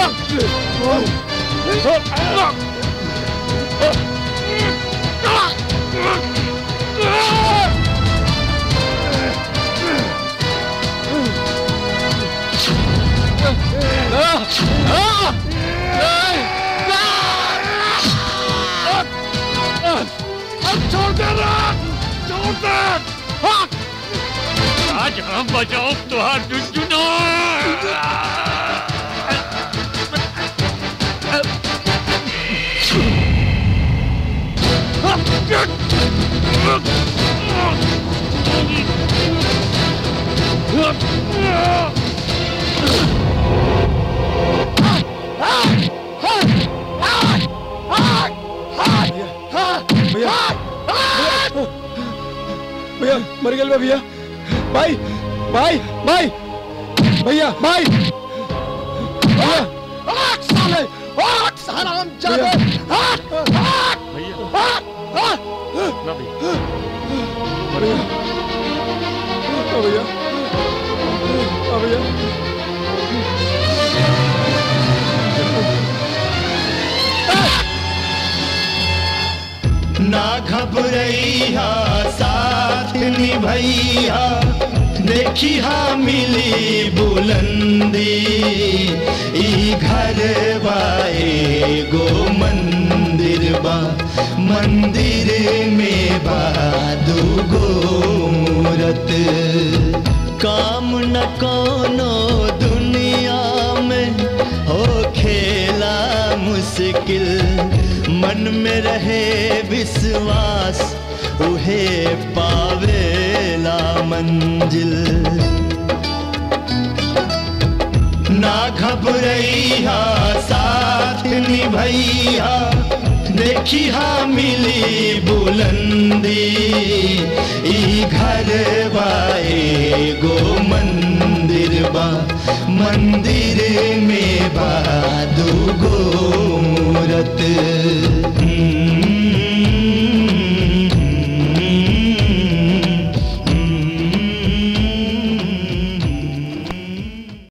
छोड़ दे छोड़ दे आज हम बचाओ तुहार जुजुनो भैया भैया मर गए भैया भाई भाई भाई भैया भाई भैया साले आठ हराम जादे आठ आठ भैया ना भैया भैया ओ भैया ओ भैया ना घबरैया साथ निभैया देखिया मिली बुलंदी ई घर बाए गो मंदिर बा मंदिर में बा दूगो मूरत काम न कोनो दुनिया में हो खेला मुश्किल मन में रहे विश्वास उहे पावेला मंजिल ना घबरैया साथ निभैया देखिया मिली बुलंदी ई घर बाए गो मंदिर बा मंदिर में बा दूगो